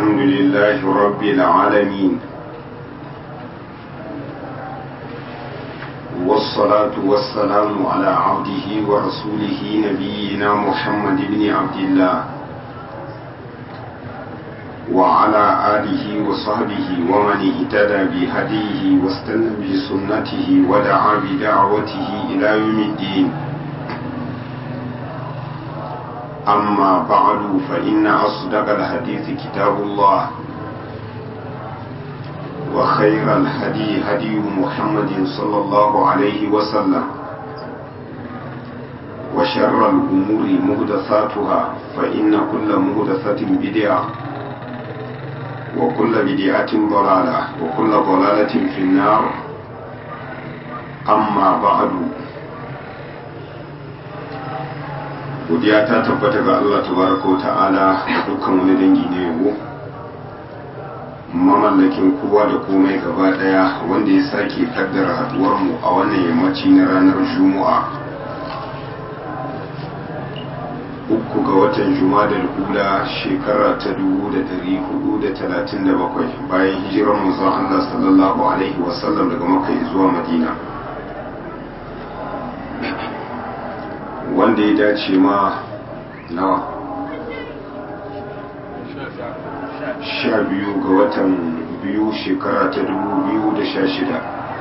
الحمد لله رب العالمين والصلاة والسلام على عبده ورسوله نبينا محمد بن عبد الله وعلى آله وصحبه ومن اهتدى بهديه واستنى بسنته ودعا بدعوته إلى يوم الدين أما بعد فإن أصدق الحديث كتاب الله وخير الهدي هدي محمد صلى الله عليه وسلم وشر الأمور مهدثاتها فإن كل مهدثة بدعة وكل بدعة ضلالة وكل ضلالة في النار أما بعد godiya ta tabbata ga Allah tabaraka wa ta'ala da dukkan wani dangi na yabo mamallakin kowa da komai gaba daya wanda ya sake kaddara haduwar mu a wannan yammaci na ranar juma'a uku ga watan juma'a ula shekara ta dubu da dari hudu da talatin da bakwai bayan hijirar manzon Allah sallallahu alaihi wasallam daga makka zuwa madina wanda ya dace ma nawa sha biyu ga watan biyu shekara ta dubu biyu da sha shida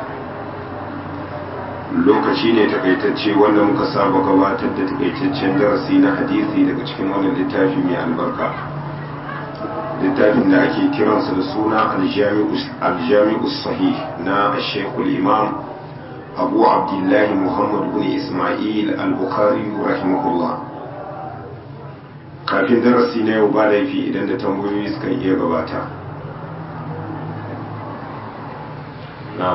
lokaci ne takaitacce wanda muka saba gabatar da takaitaccen darasi na hadisi daga cikin wannan littafi mai albarka littafin da ake kiransa da suna aljami'u sahih na shekul imam abu abdullahi muhammad bin ismail al-bukhari rahimahullah kafin darasi na yau ba laifi idan da tambayoyi suka iya gabata na'am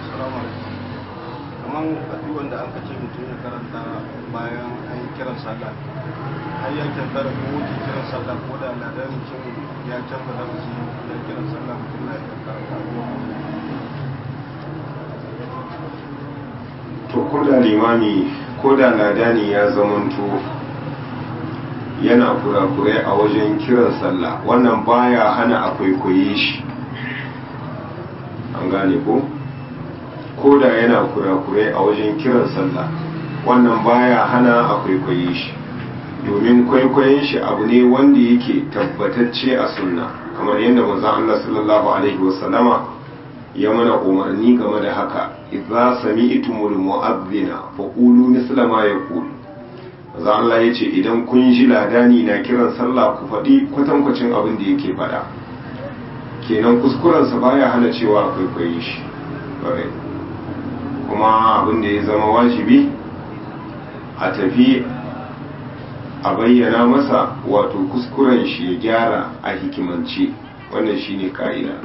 kamar addu'an da aka ce mutum ya karanta bayan an yi kiran sallah har ya kyanta da kowace kiran sallah ko da ladan cin ya canza da musu ya kiran sallah mutum na ya karanta to ko da limami ko da ladani ya zamanto yana kurakurai a wajen kiran sallah wannan baya hana a kwaikwaye shi an gane ko ko da yana kurakurai a wajen kiran sallah wannan baya hana a kwaikwaye shi domin kwaikwayen shi abu ne wanda yake tabbatacce a sunna kamar yadda manzon Allah sallallahu alaihi wasallama ya mana umarni game da haka idza sami'tumul mu'adhdhina faqulu misla ma yaqul manzo Allah yace idan kun ji ladani na kiran sallah ku faɗi kwatankwacin abin da yake faɗa kenan kuskuren sa baya hana cewa akwai kwayi shi kuma abin da ya zama wajibi a tafi a bayyana masa wato kuskuren shi ya gyara a hikimance wannan shine ka'ida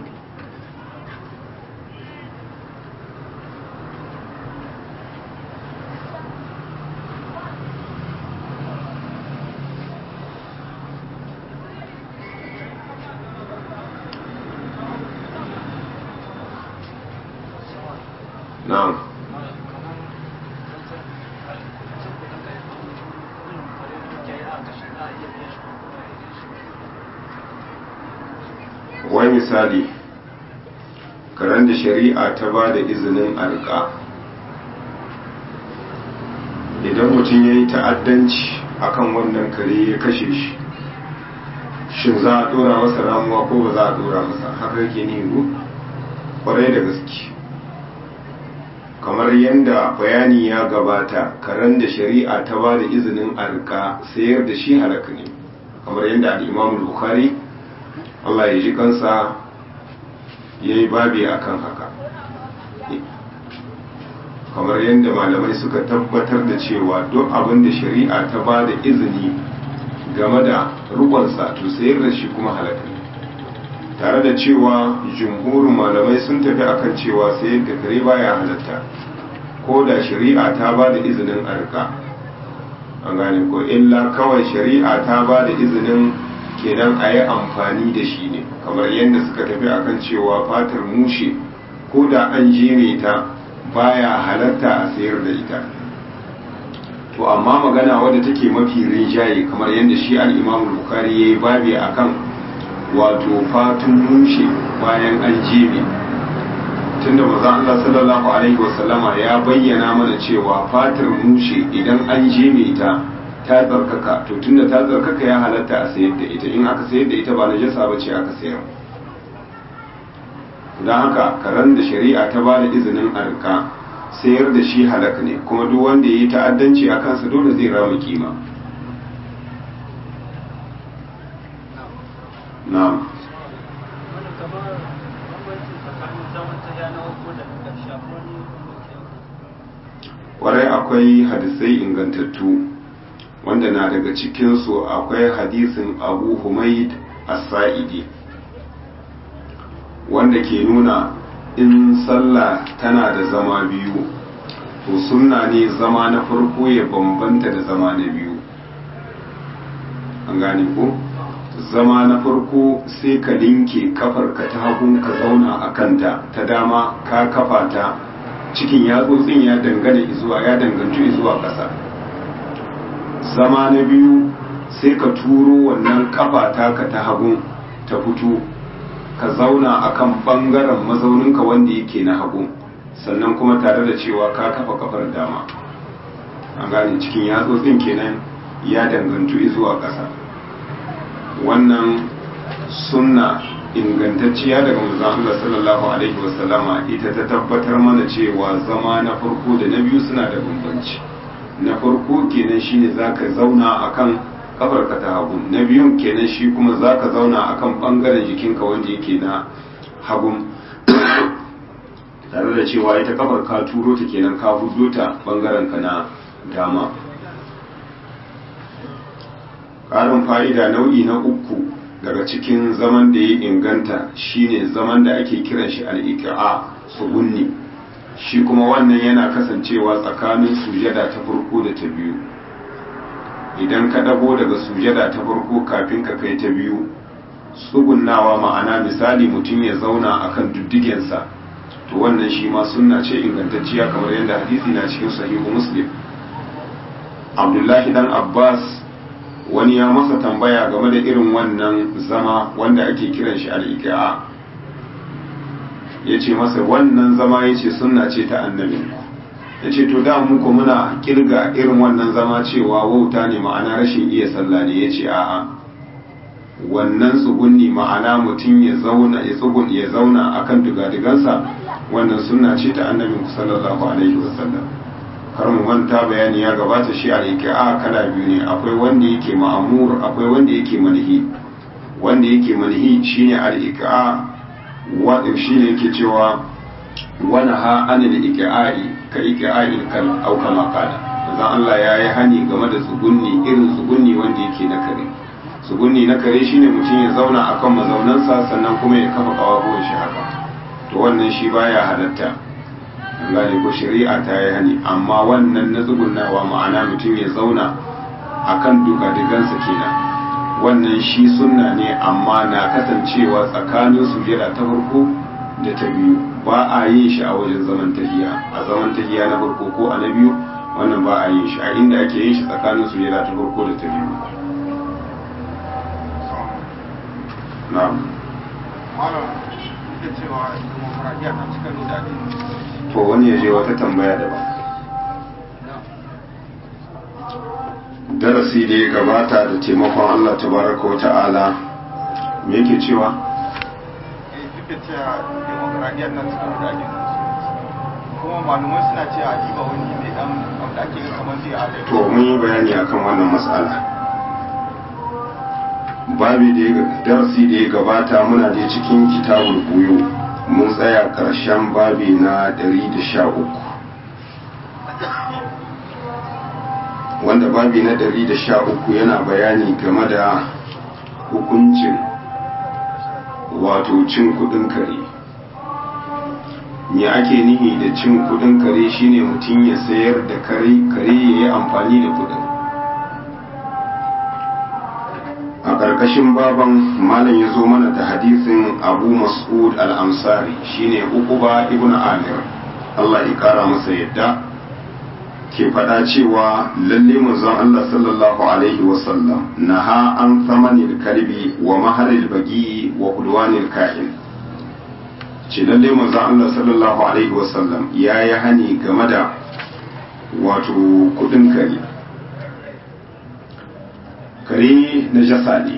na'am wai misali karen da shari'a ta ba da izinin arka idan mutum ya yi ta'addanci akan wannan kare ya kashe shi shin za a dora masa ramuwa ko ba za a dora masa haka yake ne kwarai da gaske kamar yadda bayani ya gabata karen da shari'a ta ba da izinin arka sayar da shi halaka ne kamar yadda al'imam bukhari Allah ya ji kansa ya yi babi a kan haka kamar yadda malamai suka tabbatar da cewa duk abin da shari'a ta ba da izini game da rukunsa to sayar da shi kuma halaka ne tare da cewa jumhurin malamai sun tafi akan cewa sayar da kare baya halatta ko da shari'a ta ba da izinin arka an gane ko illa kawai shari'a ta ba da izinin kenan a yi amfani da shi ne kamar yadda suka tafi akan cewa fatar mushe ko da an jere ta baya halatta a sayar da ita to amma magana wadda take mafi rinjaye kamar yadda shi al-imam bukhari yayi babi akan wato fatun mushe bayan an jebe tunda maza Allah sallallahu alaihi wasallama ya bayyana mana cewa fatar mushe idan an jebe ta ta tsarkaka to tunda ta tsarkaka ya halatta a sayar da ita in aka sayar da ita ba najasa ba ce aka sayar don haka karen da shari'a ta ba da izinin arka sayar da shi halak ne kuma duk wanda ya yi ta'addanci a kansa dole zai rama kima na'am kwarai akwai hadisai ingantattu wanda na daga cikinsu akwai hadisin abu humaid as-sa'idi wanda ke nuna in sallah tana da zama biyu to sunna ne zama na farko ya bambanta da zama na biyu an gane ko zama na farko sai ka linke kafarka ta hagun ka zauna a kanta ta dama ka kafa ta cikin yatsotsin ya dangane zuwa ya danganci zuwa ƙasa zama na biyu sai ka turo wannan kafa taka ta hagun ta fito ka zauna akan bangaren mazauninka wanda yake na hagu sannan kuma tare da cewa ka kafa kafar dama an gane cikin yatsotsin kenan ya dangantu zuwa ƙasa wannan sunna ingantacciya daga manzon Allah sallallahu alaihi wasallama ita ta tabbatar mana cewa zama na farko da na biyu suna da bambanci na farko kenan shine zaka zauna akan kafarka ta hagu na biyun kenan shi kuma za ka zauna a kan ɓangaren jikinka wanda yake na hagun tare da cewa ita kafar ka turo ta kenan ka hudo ta ɓangaren ka na dama ƙarin fa'ida nau'i na uku daga cikin zaman da ya inganta shine zaman da ake kiran shi al'iƙa'a tsugunni shi kuma wannan yana kasancewa tsakanin sujada ta farko da ta biyu idan ka ɗago daga sujada ta farko kafin ka kai ta biyu tsugunnawa ma'ana misali mutum ya zauna akan duddigensa to wannan shi ma sunna ce ingantacciya kamar yadda hadisi na cikin sahihu muslim abdullahi dan abbas wani ya masa tambaya game da irin wannan zama wanda ake kiran shi al'iƙa'a ya ce masa wannan zama ya ce sunna ce ta annabinku ya ce to da muku muna kirga irin wannan zama cewa wauta ne ma'ana rashin iya sallah ne ya ce a'a wannan tsugunni ma'ana mutum ya zauna ya tsugun ya zauna akan digadigansa wannan sunna ce ta annabi sallallahu alaihi wasallam kar mu manta bayani ya gabata shi a yake a kala biyu ne akwai wanda yake ma'amur akwai wanda yake manhi wanda yake manhi shine al-iqa wa shine yake cewa wani ha anil iqa'i ka iqa'il kal au kama qala manzon Allah ya yi hani game da tsugunni irin tsugunni wanda yake na kare tsugunni na kare shine mutum ya zauna akan mazaunansa sannan kuma ya kafa kawabuwan shi haka to wannan shi baya halatta gane ko shari'a ta yi hani amma wannan na tsugunnawa ma'ana mutum ya zauna akan duka-dukansa kenan wannan shi sunna ne amma na kasancewa tsakanin sujada ta farko da ta biyu ba a yin shi a wajen zaman tahiya a zaman tahiya na farko ko a na biyu wannan ba a yin shi a inda ake yin shi tsakanin sujada ta farko da ta biyu na'am to wani ya je wata tambaya daban darasi da ya gabata da taimakon Allah tabaraka wa ta'ala me yake cewa kuma malumai suna cewa a jiba wani mai dan abu da ake kamar zai adai to mun yi bayani akan wannan matsala babi da ya darasi da ya gabata muna da cikin kitabul buyu mun tsaya karshen babi na 113 wanda babi na 113 yana bayani game da hukuncin wato cin kudin kare me ake nihi da cin kudin kare shine mutum ya sayar da kare kare ya yi amfani da kudin a ƙarƙashin baban malam ya zo mana da hadisin abu mas'ud al-ansari shine uquba ibn amir Allah ya kara masa yadda ke faɗa cewa lalle manzon Allah sallallahu alaihi wasallam naha an samanil kalbi wa maharil bagi wa udwanil ka'in ce lalle manzon Allah sallallahu alaihi wasallam ya yi hani game da wato kudin kare kare na jasa ne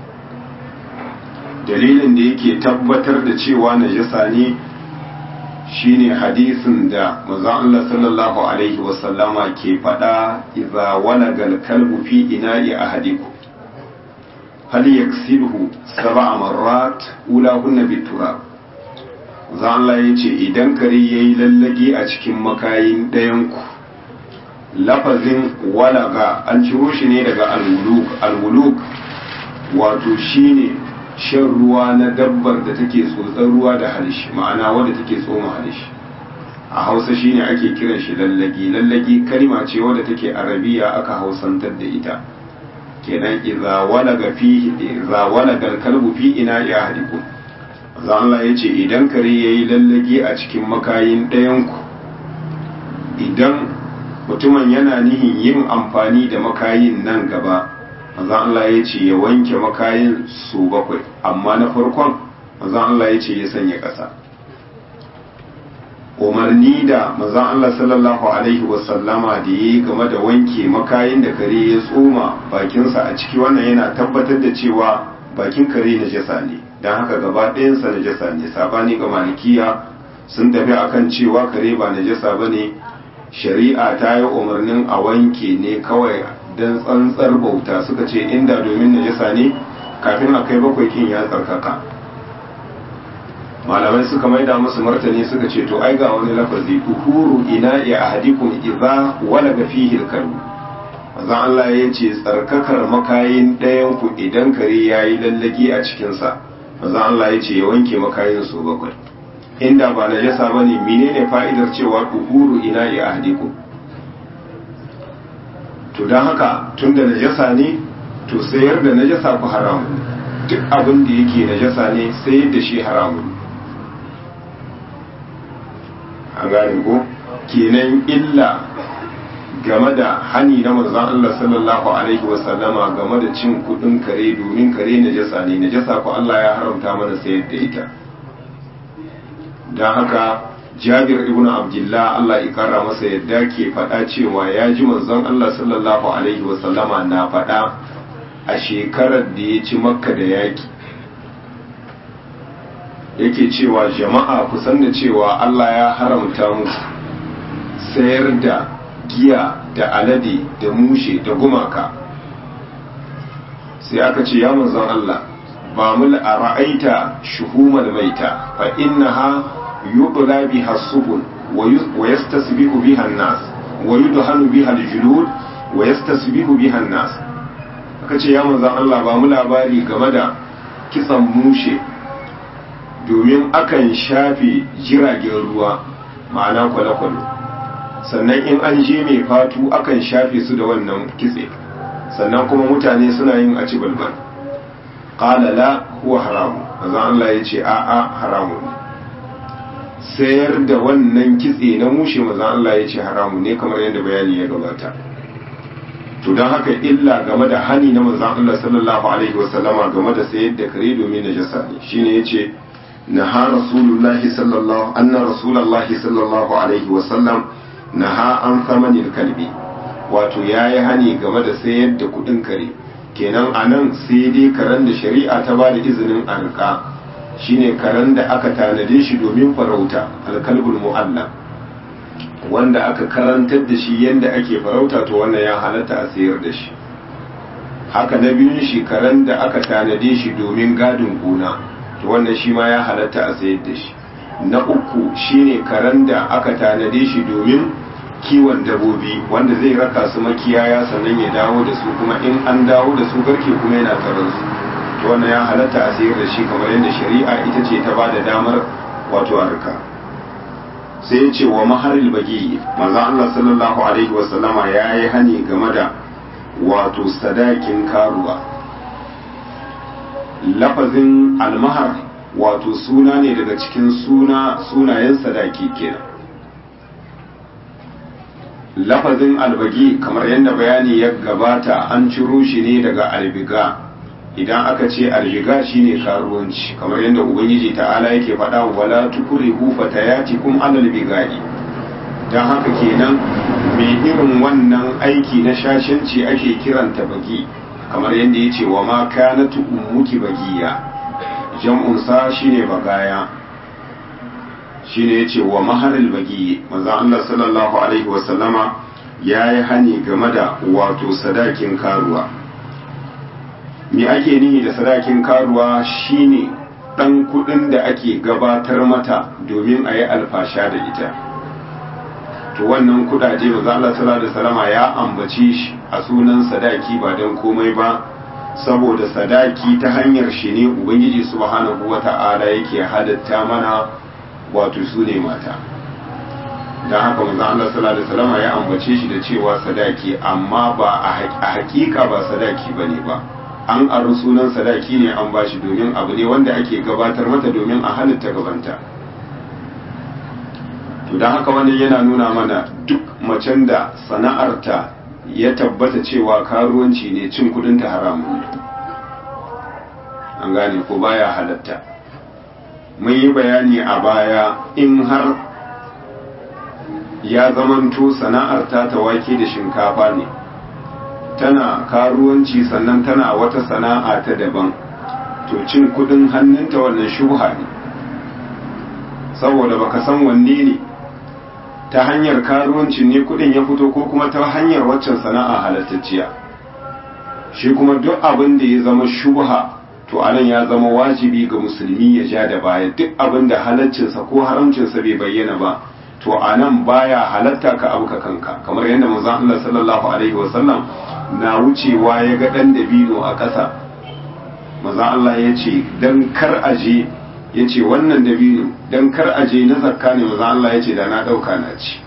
dalilin da yake tabbatar da cewa na jasa ne shine hadisin da manzon Allah sallallahu alaihi wasallama ke faɗa idza walagal kalbu fi ina'i ahadikum hal yaksilhu sab'a marrat ulahunna biturab manzon Allah yace idan kare yayi lallage a cikin makayin ɗayan ku lafazin walaga an ciro shi ne daga alwuluk alwuluk wato shine shan ruwa na dabbar da take tsotsar ruwa da halishi ma'ana wadda take tsoma halishi a hausa shine ake kiran shi lallagi lallagi kalma ce wadda take arabiya aka hausantar da ita kenan idza walaga fihi idza walaga kalbu fi ina ya hadikum za Allah yace idan kare yayi lallagi a cikin makayin ɗayan ku idan mutumin yana nihin yin amfani da makayin nan gaba manzan Allah ya ce ya wanke makayin su bakwai amma na farkon manzan Allah ya ce ya sanya ƙasa umarni da manzan Allah sallallahu alaihi wasallama da ya yi game da wanke makayin da kare ya tsoma bakinsa a ciki wannan yana tabbatar da cewa bakin kare na jasa ne don haka gaba ɗayansa na jasa ne sabani ga malikiya sun tafi akan cewa kare ba na jasa ba ne shari'a ta yi umarnin a wanke ne kawai don tsantsar bauta suka ce inda domin najasa ne kafin a kai bakwai kin ya tsarkaka malamai suka maida musu martani suka ce to ai ga wani lafazi uhuru ina ya ahadikum idza walaga fihi al-kalb manzon Allah ya ce tsarkakar makayin ɗayan ku idan kare yayi lallagi a cikin sa manzon Allah ya ce ya wanke makayin su bakwai inda ba najasa bane menene fa'idar cewa uhuru ina ya ahadikum to don haka tun da najasa ne to sayar da najasa ku haramu duk abin da yake najasa ne sayar da shi haramu a gane ko kenan illa game da hani na manzon Allah sallallahu alaihi wasallama game da cin kudin kare domin kare najasa ne najasa ku Allah ya haramta mana sayar da ita don haka jabir ibn abdullah Allah ya kara masa yadda ke faɗa cewa ya ji manzon Allah sallallahu alaihi wasallama na faɗa a shekarar da ya ci makka da yaki yake cewa jama'a kusan da cewa Allah ya haramta musu sayar da giya da alade da mushe da gumaka sai aka ce ya manzon Allah ba mu a ra'aita shuhumal maita fa innaha يبلى بها السبل ويستسبح بها الناس ويدهن بها الجلود ويستسبح بها الناس aka ce ya manzan Allah ba mu labari game da kitsan mushe domin akan shafe jiragen ruwa ma'ana kwale-kwale sannan in an je mai fatu akan shafe su da wannan kitse sannan kuma mutane suna yin aci balbal ƙala la huwa haramu manzan Allah ya ce a'a haramu ne sayar da wannan kitse na mushe maza Allah ya ce haramu ne kamar yadda bayani ya gabata to don haka illa game da hani na maza Allah sallallahu alaihi wasallama game da sayar da kare domin na jasa ne shine yace naha rasulullahi sallallahu anna rasulullahi sallallahu alaihi wasallam naha an thamanin kalbi wato yayi hani game da sayar da kudin kare kenan anan sai dai karen da shari'a ta ba da izinin a rika shine karen da aka tanade shi domin farauta alkalbul mu'alla wanda aka karantar da shi yadda ake farauta to wannan ya halatta a sayar da shi haka na biyun shi karen da aka tanade shi domin gadin gona to wannan shi ma ya halatta a sayar da shi na uku shine karen da aka tanade shi domin kiwon dabobi wanda zai raka su makiyaya sannan ya dawo da su kuma in an dawo da su garke kuma yana taron su to wannan ya halatta a sayar da shi kamar yadda shari'a ita ce ta bada damar wato harka sai ya ce wa maharil bagi manzo Allah sallallahu alaihi wa sallama ya yi hani game da wato sadakin karuwa lafazin almahar wato suna ne daga cikin suna sunayen sadaki kenan lafazin albagi kamar yadda bayani ya gabata an ciro shi ne daga albiga idan aka ce albiga shine karuwanci kamar yadda ubangiji ta'ala yake faɗa wala tukrihu fatayatikum alal bigai dan haka kenan mai irin wannan aiki na shashanci ake kiranta bagi kamar yadda yace wa ma kanatu ummuki bagiya jam'un sa shine bagaya shine yace wa maharil bagi manzo Allah sallallahu alaihi wa sallama yayi hani game da wato sadakin karuwa me ake nihi da sadakin karuwa shine dan kudin da ake gabatar mata domin a yi alfasha da ita to wannan kudaje manzo Allah sallallahu alaihi wasallama ya ambace shi a sunan sadaki ba dan komai ba saboda sadaki ta hanyar shi ne ubangiji subhanahu wata'ala yake halatta mana wato su ne mata don haka manzo Allah sallallahu alaihi wasallama ya ambace shi da cewa sadaki amma ba a hakika ba sadaki bane ba an aru sunan sadaki ne an bashi domin abu ne wanda ake gabatar mata domin a halitta gabanta to don haka wani yana nuna mana duk macen da sana'arta ya tabbata cewa karuwanci ne cin kudinta haramun an gane ko baya halatta mun yi bayani a baya in har ya zamanto sana'arta ta wake da shinkafa ne tana karuwanci sannan tana wata sana'a ta daban to cin kudin hannunta wannan shubha ne saboda baka san wanne ne ta hanyar karuwancin ne kudin ya fito ko kuma ta hanyar waccan sana'a halattacciya shi kuma duk abin da ya zama shubha to anan ya zama wajibi ga musulmi ya ja da baya duk abin da halaccinsa ko haramcinsa bai bayyana ba to anan baya halatta ka abu ka kanka kamar yadda manzon Allah sallallahu alaihi wasallam na wucewa ya ga dan dabino a ƙasa manzon Allah ya ce dan kar aje ya ce wannan dabino don kar aje na zakka ne maza Allah ya ce da na ɗauka na ci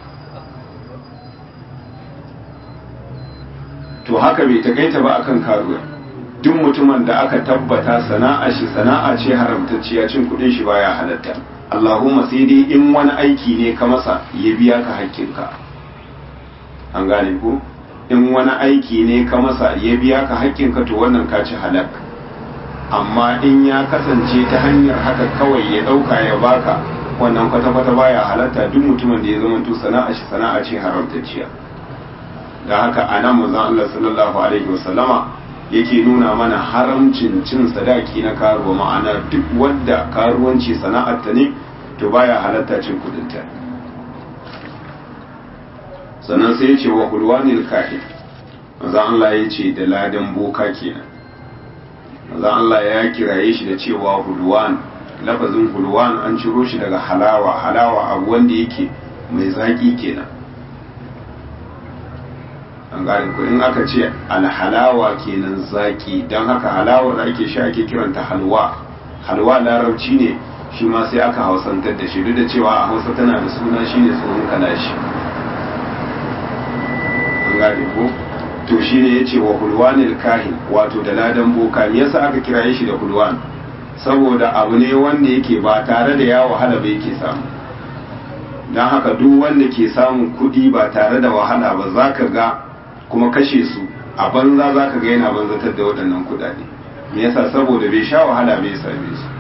to haka bai takaita ba akan karuwa duk mutumin da aka tabbata sana'a shi sana'a ce haramtacciya cin kudin shi baya halatta Allahumma sai dai in wani aiki ne ka masa ya biya ka hakkinka an gane ko in wani aiki ne ka masa ya biya ka hakkinka to wannan ka ci halak amma in ya kasance ta hanyar haka kawai ya ɗauka ya baka wannan kwata-kwata baya halatta duk mutumin da ya zama to sana'a shi sana'a ce haramtacciya da haka a nan manzon Allah sallallahu alaihi wasallama yake nuna mana haramcin cin sadaki na karuwa ma'ana duk wadda karuwanci sana'ar ta ne to baya halatta cin kudinta sannan sai ya ce wa hulwanil kahin manzon Allah ya ce da ladan boka kenan manzon Allah ya kiraye shi da cewa hulwan lafazin hulwan an ciro shi daga halawa halawa abu wanda yake mai zaki kenan an gane ko in aka ce alhalawa kenan zaki don haka halawar da ake sha ake kiranta halwa halwa larabci ne shi ma sai aka hausantar da shi duk da cewa a hausa tana da suna shine tsohon kalashi an gane ko to shi ne ya ce wa hulwanil kahin wato da ladan boka me yasa aka kiraye shi da hulwan saboda abu ne wanda yake ba tare da ya wahala ba yake samu don haka duk wanda ke samun kuɗi ba tare da wahala ba za ka ga kuma kashe su a banza za ka ga yana banzatar da waɗannan kuɗaɗe me yasa saboda bai sha wahala bai same su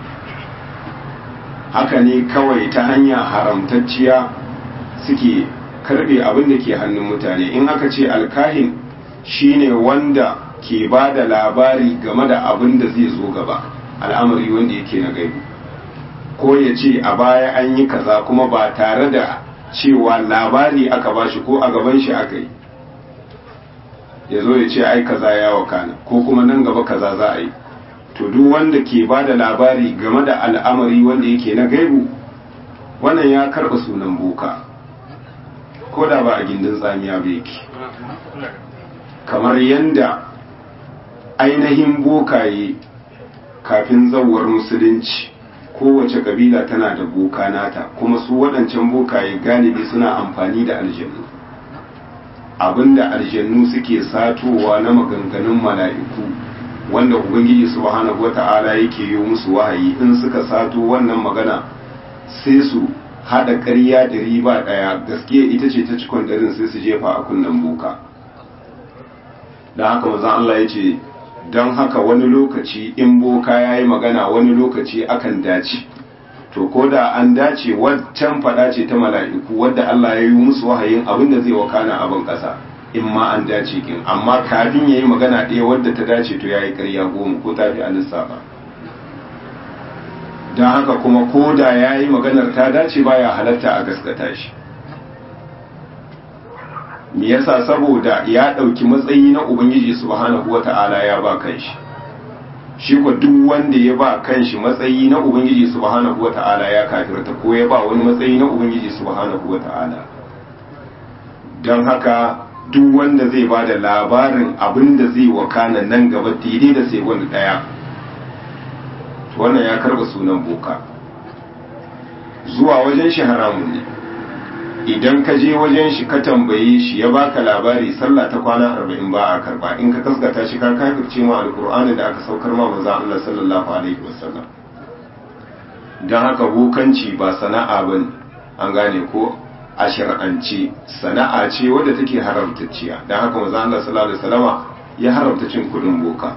haka ne kawai ta hanya haramtacciya suke karbe abin da ke hannun mutane in aka ce alkahin shine wanda ke ba da labari game da abin da zai zo gaba al'amari wanda yake na gaibu ko ya ce a baya an yi kaza kuma ba tare da cewa labari aka bashi ko a gaban shi aka yi ya zo ya ce ai kaza ya wakana ko kuma nan gaba kaza za a yi to duk wanda ke ba da labari game da al'amari wanda yake na gaibu wannan ya karɓa sunan boka ko da ba a gindin tsamiya ba yake kamar yadda ainihin bokaye kafin zawar musulunci kowace kabila tana da boka nata kuma su waɗancan bokaye galibi suna amfani da aljannu abinda aljannu suke satowa na maganganun mala'iku wanda ubangiji subhanahu wata'ala yake yi musu wahayi in suka sato wannan magana sai su hada ƙarya da riba ɗaya gaskiya ita ce ta cikon ɗarin sai su jefa a kunnen boka don haka mazan Allah ya ce don haka wani lokaci in boka ya yi magana wani lokaci akan dace to ko da an dace waccan faɗa ce ta mala'iku wadda Allah ya yi musu wahayin abin da zai wakana abin ƙasa in ma an dace kin amma kafin ya yi magana ɗaya wadda ta dace to ya yi ƙarya goma ko ta fi a lissafa don haka kuma ko da ya yi maganar ta dace baya halatta a gaskata shi me yasa saboda ya ɗauki matsayi na ubangiji subhanahu wata'ala ya ba kanshi shi ko duk wanda ya ba kanshi matsayi na ubangiji subhanahu wata'ala ya kafirta ko ya ba wani matsayi na ubangiji subhanahu wata'ala don haka duk wanda zai ba da labarin abin da zai wakana nan gaba daidai da sai wani ɗaya wannan ya karba sunan boka zuwa wajen shi haramun ne idan ka je wajen shi ka tambaye shi ya baka labari sallah ta kwana arba'in ba a karba in ka kaskata shi ka kafirce ma alkur'ani da aka saukar ma manzon Allah sallallahu alaihi wasallam dan haka bokanci ba sana'a bane an gane ko a shar'ance sana'a ce wadda take haramtacciya dan haka manzon Allah sallallahu alaihi wasallama ya haramta cin kudin boka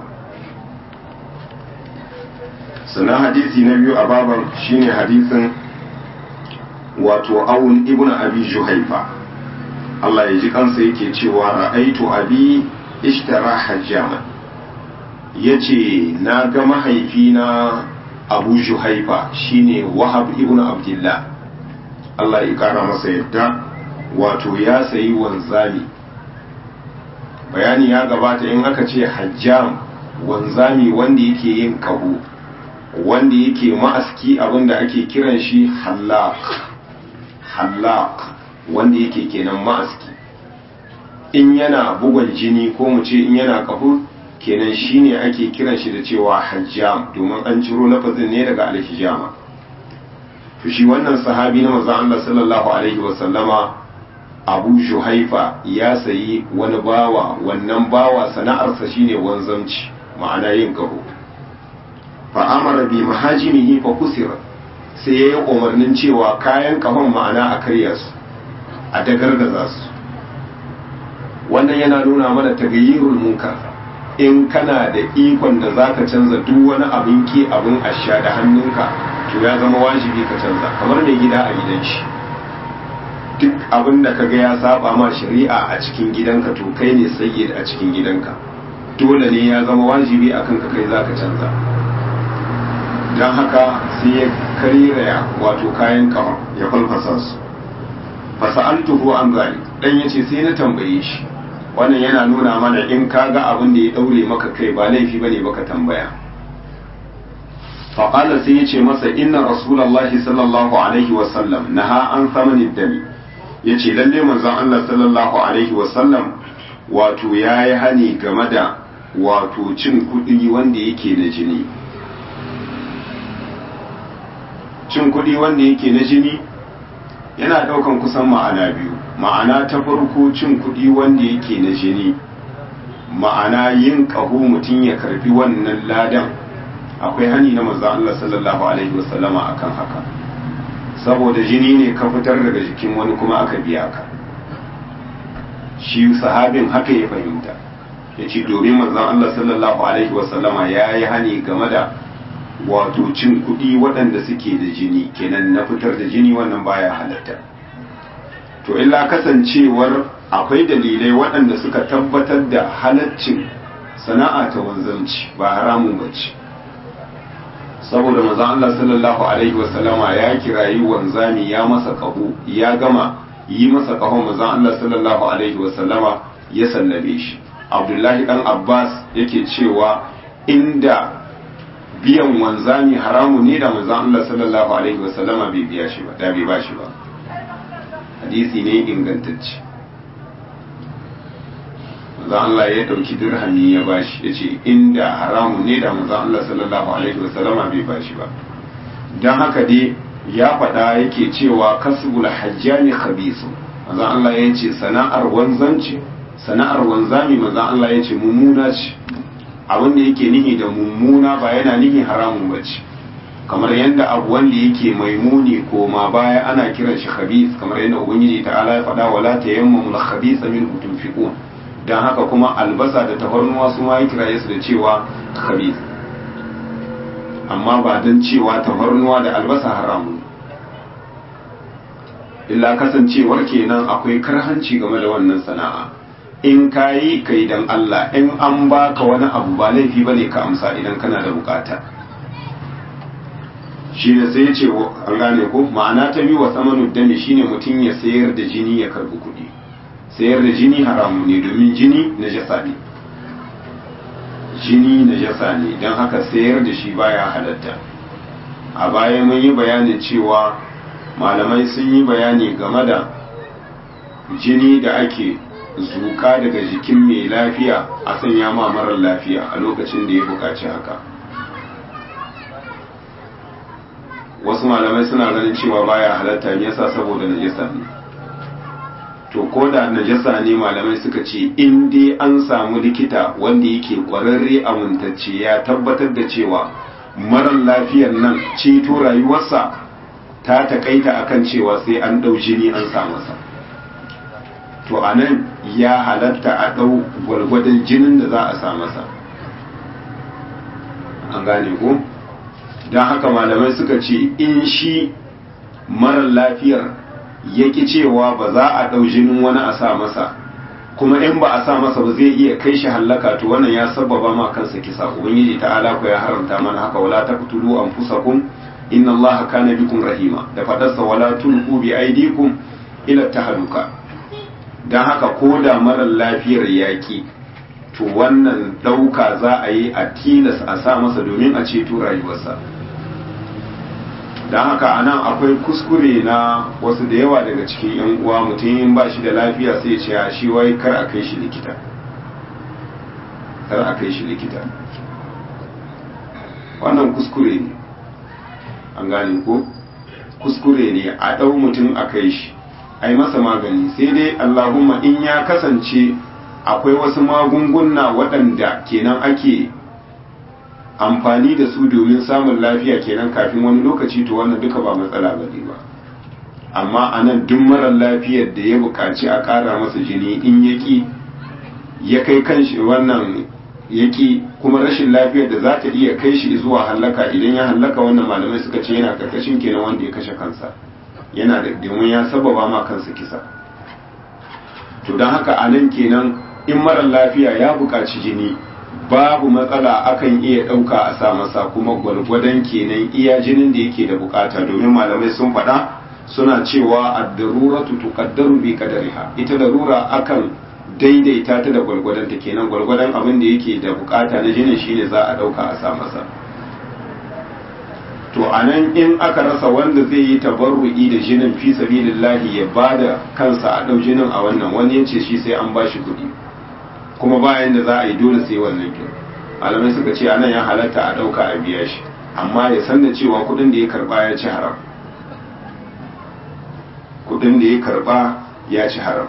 sannan hadisi na biyu a baban shine hadisin wato awun ibn abi juhaifa Allah ya ji kansa yake cewa ra'aitu abi ishtara hajjaman yace na ga mahaifina abu juhaifa shine wahab ibn abdullah Allah ya kara masa yadda wato ya sayi wanzami bayani ya gabata in aka ce hajjam wanzami wanda yake yin kaho wanda yake ma'aski abinda ake kiran shi hallaq hallaq wanda yake kenan ma'aski in yana bugon jini ko mu ce in yana kafu kenan shine ake kiran shi da cewa hajjam domin an ciro lafazin ne daga alhijama to shi wannan sahabi na manzon Allah sallallahu alaihi wa sallama Abu Juhaifa ya sayi wani bawa wannan bawa sana'arsa shine wanzamci ma'ana yin kaho fa amara bi mahajimihi fa kusira sai ya yi umarnin cewa kayan kahon ma'ana a karya su a dagargaza su wannan yana nuna mana tagayyirul munkar in kana da ikon da zaka canza duk wani abin ki abin asha da hannunka to ya zama wajibi ka canza kamar mai gida a gidan shi duk abin da kaga ya saba ma shari'a a cikin gidanka to kai ne sayyid a cikin gidanka dole ne ya zama wajibi akan ka kai zaka canza don haka sai ya kariraya wato kayan kama ya falfasa su fasa'altuhu an zali dan yace sai na tambaye shi wannan yana nuna mana in ka ga abin da ya daure maka kai ba laifi bane baka tambaya faƙala sai ya ce masa inna rasulallahi sallallahu alaihi wasallam naha an samanin dami ya ce lalle manzon Allah sallallahu alaihi wasallam wato ya yi hani game da wato cin kuɗi wanda yake na jini cin kuɗi wanda yake na jini yana ɗaukan kusan ma'ana biyu ma'ana ta farko cin kuɗi wanda yake na jini ma'ana yin ƙaho mutum ya karfi wannan ladan akwai hani na manzon Allah sallallahu alaihi wasallama akan haka saboda jini ne ka fitar daga jikin wani kuma aka biya ka shi sahabin haka ya fahimta ya ce domin manzon Allah sallallahu alaihi wasallama ya yi hani game da wato cin kuɗi waɗanda suke da jini kenan na fitar da jini wannan baya halatta to illa kasancewar akwai dalilai waɗanda suka tabbatar da halaccin sana'a ta wanzanci ba haramun bace saboda manzon Allah sallallahu alaihi wasallama ya kirayi wanzami ya masa kaho ya gama yi masa kahon manzon Allah sallallahu alaihi wasallama ya sallabe shi Abdullahi dan Abbas yake cewa inda biyan wanzami haramu ne da manzon Allah sallallahu alaihi wasallama bai biya shi ba da bai ba shi ba hadisi ne ingantacce manzon Allah ya dauki dirhami ya bashi yace inda haramu ne da manzon Allah sallallahu alaihi wasallama bai bashi ba dan haka dai ya faɗa yake cewa kasbul hajjani khabisu manzon Allah ya ce sana'ar wanzanci sana'ar wanzami manzon Allah ya ce mummuna ce abin da yake nihi da mummuna ba yana nihi haramun bace kamar yadda abu wanda yake maimuni ko ma baya ana kiran shi khabith kamar yadda ubangiji ta'ala ya faɗa wala tayammamu al-khabitha min tunfiqun dan haka kuma albasa da tafarnuwa su ma ya kiraye su da cewa khabith amma ba dan cewa tafarnuwa da albasa haramun illa kasancewar kenan akwai karhanci game da wannan sana'a in kayi kai dan Allah in an baka wani abu ba laifi bane ka amsa idan kana da bukata shi ne sai ya ce an gane ko ma'ana ta biyu wa samanu dami shine mutum ya sayar da jini ya karbi kuɗi sayar da jini haramu ne domin jini na jasa ne jini na jasa ne don haka sayar da shi baya halatta a baya mun yi bayanin cewa malamai sun yi bayani game da jini da ake zuka daga jikin mai lafiya a sanya ma marar lafiya a lokacin da ya buƙaci haka wasu malamai suna ganin cewa baya halatta me yasa saboda najasa ne to ko da najasa ne malamai suka ce in dai an samu likita wanda yake kwararre amintacce ya tabbatar da cewa marar lafiyar nan ceto rayuwarsa ta takaita akan cewa sai an ɗau jini an sa masa to a nan ya halatta a ɗau gwargwadon jinin da za a sa masa an gane ko? don haka malamai suka ce in shi marar lafiyar ya ki cewa ba za a ɗau jinin wani a sa masa kuma in ba a sa masa ba zai iya kai shi hallaka to wannan ya sababa ma kansa kisa ubangiji ta'ala ko ya haramta mana haka wala taqtulu anfusakum inna allaha kana bikum rahima da fadarsa wala tulqu bi aydikum ila tahaluka dan haka ko da marar lafiyar yaki to wannan ɗauka za a yi a tilas a sa masa domin a ceto rayuwarsa don haka a nan akwai kuskure na wasu da yawa daga cikin 'yan uwa mutum yin ba shi da lafiya sai ce a shi wai kar a kai shi likita kar a kai shi likita wannan kuskure ne an gane ko kuskure ne a ɗau mutum a kai shi a yi masa magani sai dai allahumma in ya kasance akwai wasu magunguna waɗanda kenan ake amfani da su domin samun lafiya kenan kafin wani lokaci to wannan duka ba matsala ba ne ba amma a nan duk marar lafiyar da ya buƙaci a ƙara masa jini in yaƙi ya kai kanshi wannan yaƙi kuma rashin lafiyar da za ta iya kai shi zuwa hallaka idan ya hallaka wannan malamai suka ce yana karkashin kenan wanda ya kashe kansa yana da domin ya sababa ma kansa kisa to don haka a nan kenan in marar lafiya ya buƙaci jini babu matsala akan iya ɗauka a sa masa kuma gwargwadon kenan iya jinin da yake da bukata domin malamai sun faɗa suna cewa ad-daruratu tuqaddaru bi qadariha ita darura akan daidaita ta da gwargwadon ta kenan gwargwadon abin da yake da bukata na jinin shine za a ɗauka a sa masa to anan in aka rasa wanda zai yi tabarru'i da jinin fi sabilillahi ya bada kansa a ɗau jinin a wannan wani yace shi sai an bashi kuɗi kuma bayan da za a yi dole sai wannan kin alamai suka ce anan ya halatta a ɗauka a biya shi amma ya san da cewa kuɗin da ya karɓa ya ci haram kuɗin da ya karɓa ya ci haram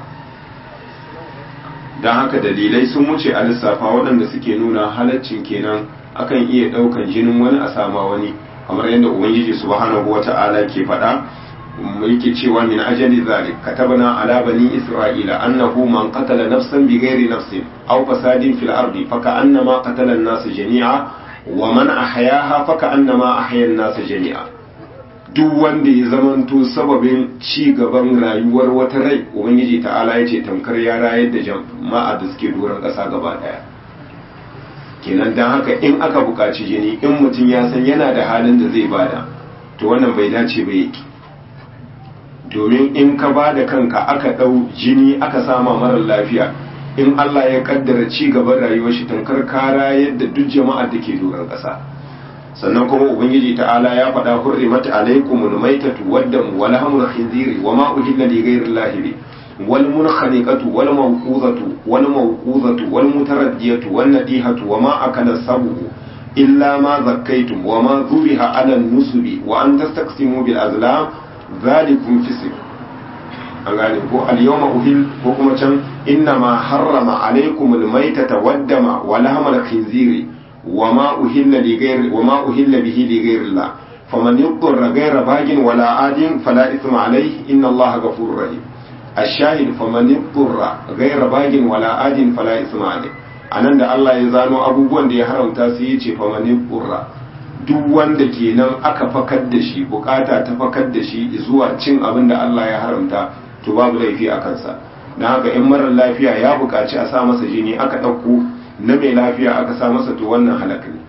don haka dalilai sun wuce a lissafa waɗanda suke nuna halaccin kenan akan iya ɗaukan jinin wani a sama wani kamar yadda ubangiji subhanahu wata'ala ke faɗa yake cewa min ajali zalik katabna ala bani isra'ila annahu man qatala nafsan bighairi nafsin aw fasadin fil ardi faka'annama qatala an-nas jami'a wa man ahyaha faka'annama ahya an-nas jami'a duk wanda ya zamanto sababin ci gaban rayuwar wata rai ubangiji ta'ala ya ce tamkar ya rayar da jama'a da suke doron ƙasa gaba daya kenan dan haka in aka buƙaci jini in mutum ya san yana da halin da zai bada to wannan bai dace ba yake domin in ka ba da kanka aka ɗau jini aka sama marar lafiya in Allah ya kaddara ci gaban rayuwar shi tankar kara yadda duk jama'ar da ke doron ƙasa sannan kuma ubangiji ta'ala ya faɗa hurrimat alaikumul maitatu waddam wal hamul khinziri wa ma uhilla li ghayri llahi wal munkhaniqatu wal mawquzatu wal mawquzatu wal mutaraddiyatu wan nadihatu wa ma akala sabu illa ma zakkaytum wa ma dhubiha ala nusubi wa an tastaqsimu bil azlam zalikum fisq an gane ko al-yawma uhil ko kuma can inna ma harrama alaykum al-maytata wad-dama wa lahma al-khinziri wa ma uhilla li ghayri wa ma uhilla bihi li ghayri Allah faman yuqra ghayra bagin wala adin fala ithma alayhi inna allaha ghafurur rahim الشاهد فمن اضطر غير باغ ولا آد فلا إثم عليه anan da Allah ya zano abubuwan da ya haramta su yi ce famanin burra duk wanda kenan aka fakar da shi bukata ta fakar da shi zuwa cin abin da Allah ya haramta to babu laifi a kansa na haka in marar lafiya ya bukaci a sa masa jini aka ɗauko na mai lafiya aka sa masa to wannan halak ne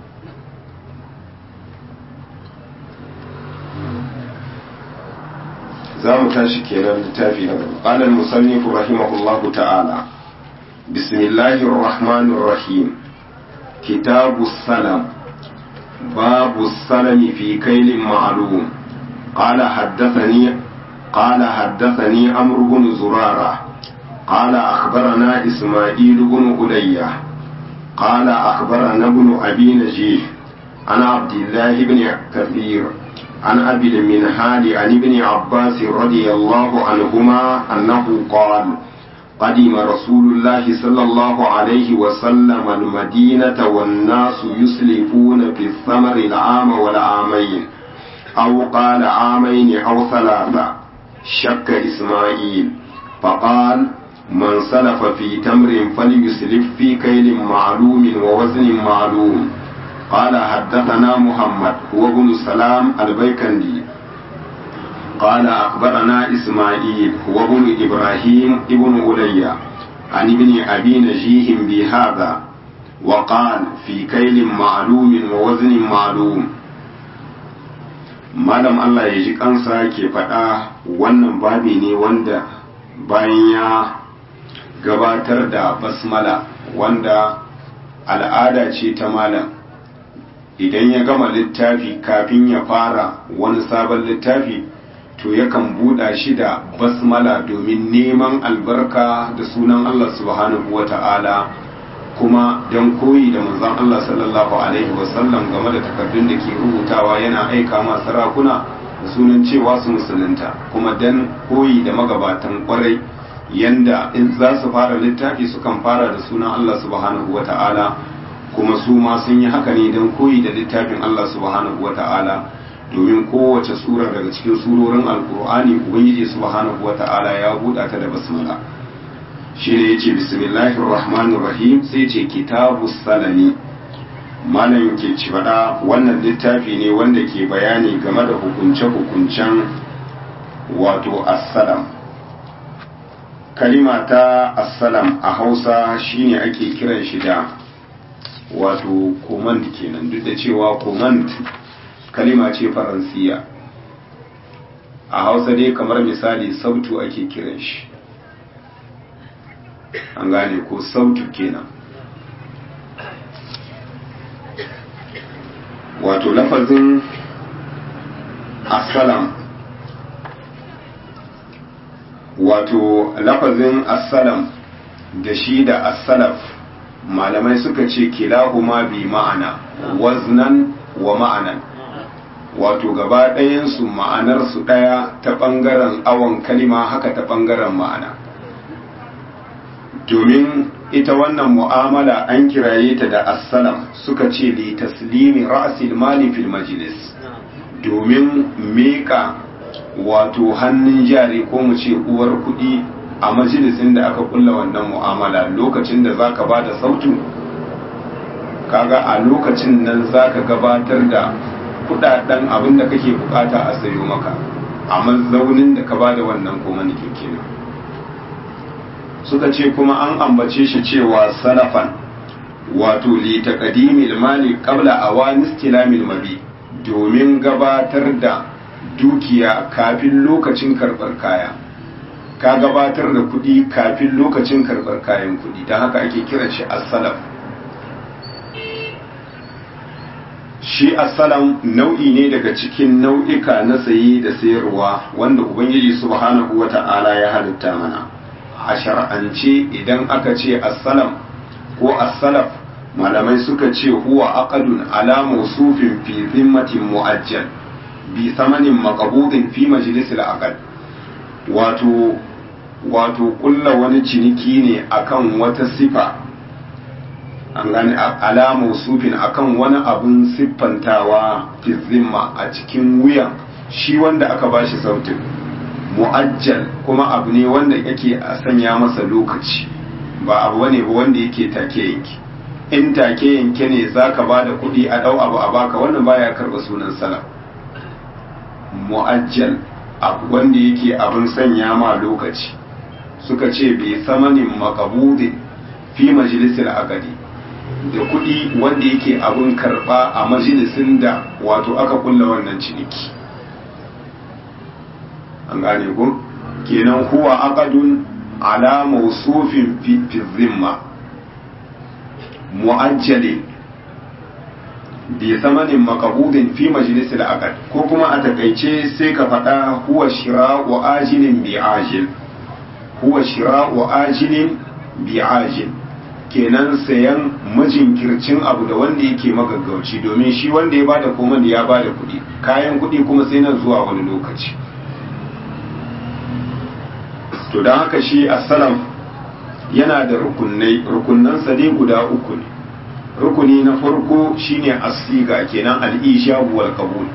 za mu tashi kenan littafi na gaba qala al-musannif rahimahullahu ta'ala bismillahir rahmanir rahim kitabu salam babu salami fi kailin ma'lum qala haddathani qala haddathani amr ibn zurara qala akhbarana isma'il ibn ulayya qala akhbarana ibn abi najih ana abdullah ibn kathir عن أبي المنهال عن ابن عباس رضي الله عنهما أنه قال قدم رسول الله صلى الله عليه وسلم المدينة والناس يسلفون في الثمر العام والعامين أو قال عامين أو ثلاثة شك إسماعيل فقال من سلف في تمر فليسلف في كيل معلوم ووزن معلوم قال حدثنا محمد هو ابن سلام البيكندي قال أخبرنا إسماعيل هو ابن إبراهيم ابن أولية عن ابن أبي نجيه بهذا وقال في كيل معلوم ووزن معلوم malam Allah ya ji kansa ke faɗa wannan babi ne wanda bayan ya gabatar da basmala wanda al'ada ce ta malam idan ya gama littafi kafin ya fara wani sabon littafi to yakan buɗa shi da basmala domin neman albarka da sunan Allah subhanahu wa ta'ala kuma don koyi da manzon Allah sallallahu alaihi wasallam game da takardun da ke rubutawa yana aika ma sarakuna da sunan cewa su musulunta kuma don koyi da magabatan kwarai yanda in za su fara littafi sukan fara da sunan Allah subhanahu wa ta'ala kuma su ma sun yi haka ne don koyi da littafin Allah subhanahu wa ta'ala domin kowace sura daga cikin surorin alkur'ani ubangiji subhanahu wa ta'ala ya buɗa ta da basmala shi ne yace bismillahir rahmanir rahim sai ce kitabu salami malam ke ci faɗa wannan littafi ne wanda ke bayani game da hukunce-hukuncen wato assalam kalima ta assalam a hausa shine ake kiran shi da wato command kenan duk da cewa command kalima ce faransiya a hausa dai kamar misali sautu ake kiran shi an gane ko sautu kenan wato lafazin assalam wato lafazin assalam da shi da assalaf malamai suka ce kilahuma bi ma'ana waznan wa ma'anan wato gaba ɗayansu ma'anarsu ɗaya ta ɓangaren awon kalima haka ta ɓangaren ma'ana domin ita wannan mu'amala an kiraye ta da assalam suka ce li taslimi ra'sil mali fil majlis domin meka wato hannun jari ko mu ce uwar kuɗi a majalisin da aka kulla wannan mu'amala lokacin da zaka ba da sautu kaga a lokacin nan zaka gabatar da kudaden abin da kake bukata a sayo maka a mazaunin da ka ba da wannan komanikin kenan suka ce kuma an ambace shi cewa salafan wato li taqdimil mali qabla awani istilamil mabi domin gabatar da dukiya kafin lokacin karbar kaya ka gabatar da kuɗi kafin lokacin karɓar kayan kuɗi don haka ake kiran shi assalam shi assalam nau'i ne daga cikin nau'ika na saye da sayarwa wanda ubangiji subhanahu wa ta'ala ya halitta mana a shar'ance idan aka ce assalam ko assalaf malamai suka ce huwa aqadun ala mawsufin fi zimmatin mu'ajjal bi samanin maqbudin fi majlisil aqd wato wato kulla wani ciniki ne akan wata sifa an gane alamu sufin akan wani abun siffantawa fi zimma a cikin wuyan shi wanda aka bashi sautin mu'ajjal kuma abu ne wanda yake a sanya masa lokaci ba abu bane ba wanda yake take yanki in take yanke ne zaka bada kuɗi a dau abu a baka wannan baya karba sunan salam mu'ajjal abu wanda yake abin sanya ma lokaci suka ce bai samanin makabudin fi majalisar agadi da kuɗi wanda yake abin karɓa a majalisin da wato aka kulla wannan ciniki an gane ku kenan huwa aqadun ala mawsufin fi zimma mu'ajjali bi samanin makabudin fi majalisar aqad ko kuma a takaice sai ka faɗa huwa shira'u ajilin bi ajil huwa shira'u ajilin bi ajil kenan sayan majinkircin abu da wanda yake magaggauci domin shi wanda ya bada koman ya bada kuɗi kayan kuɗi kuma sai nan zuwa wani lokaci to don haka shi assalam yana da rukunai rukunansa dai guda uku ne rukuni na farko shine asiga kenan al-ijab wal qabul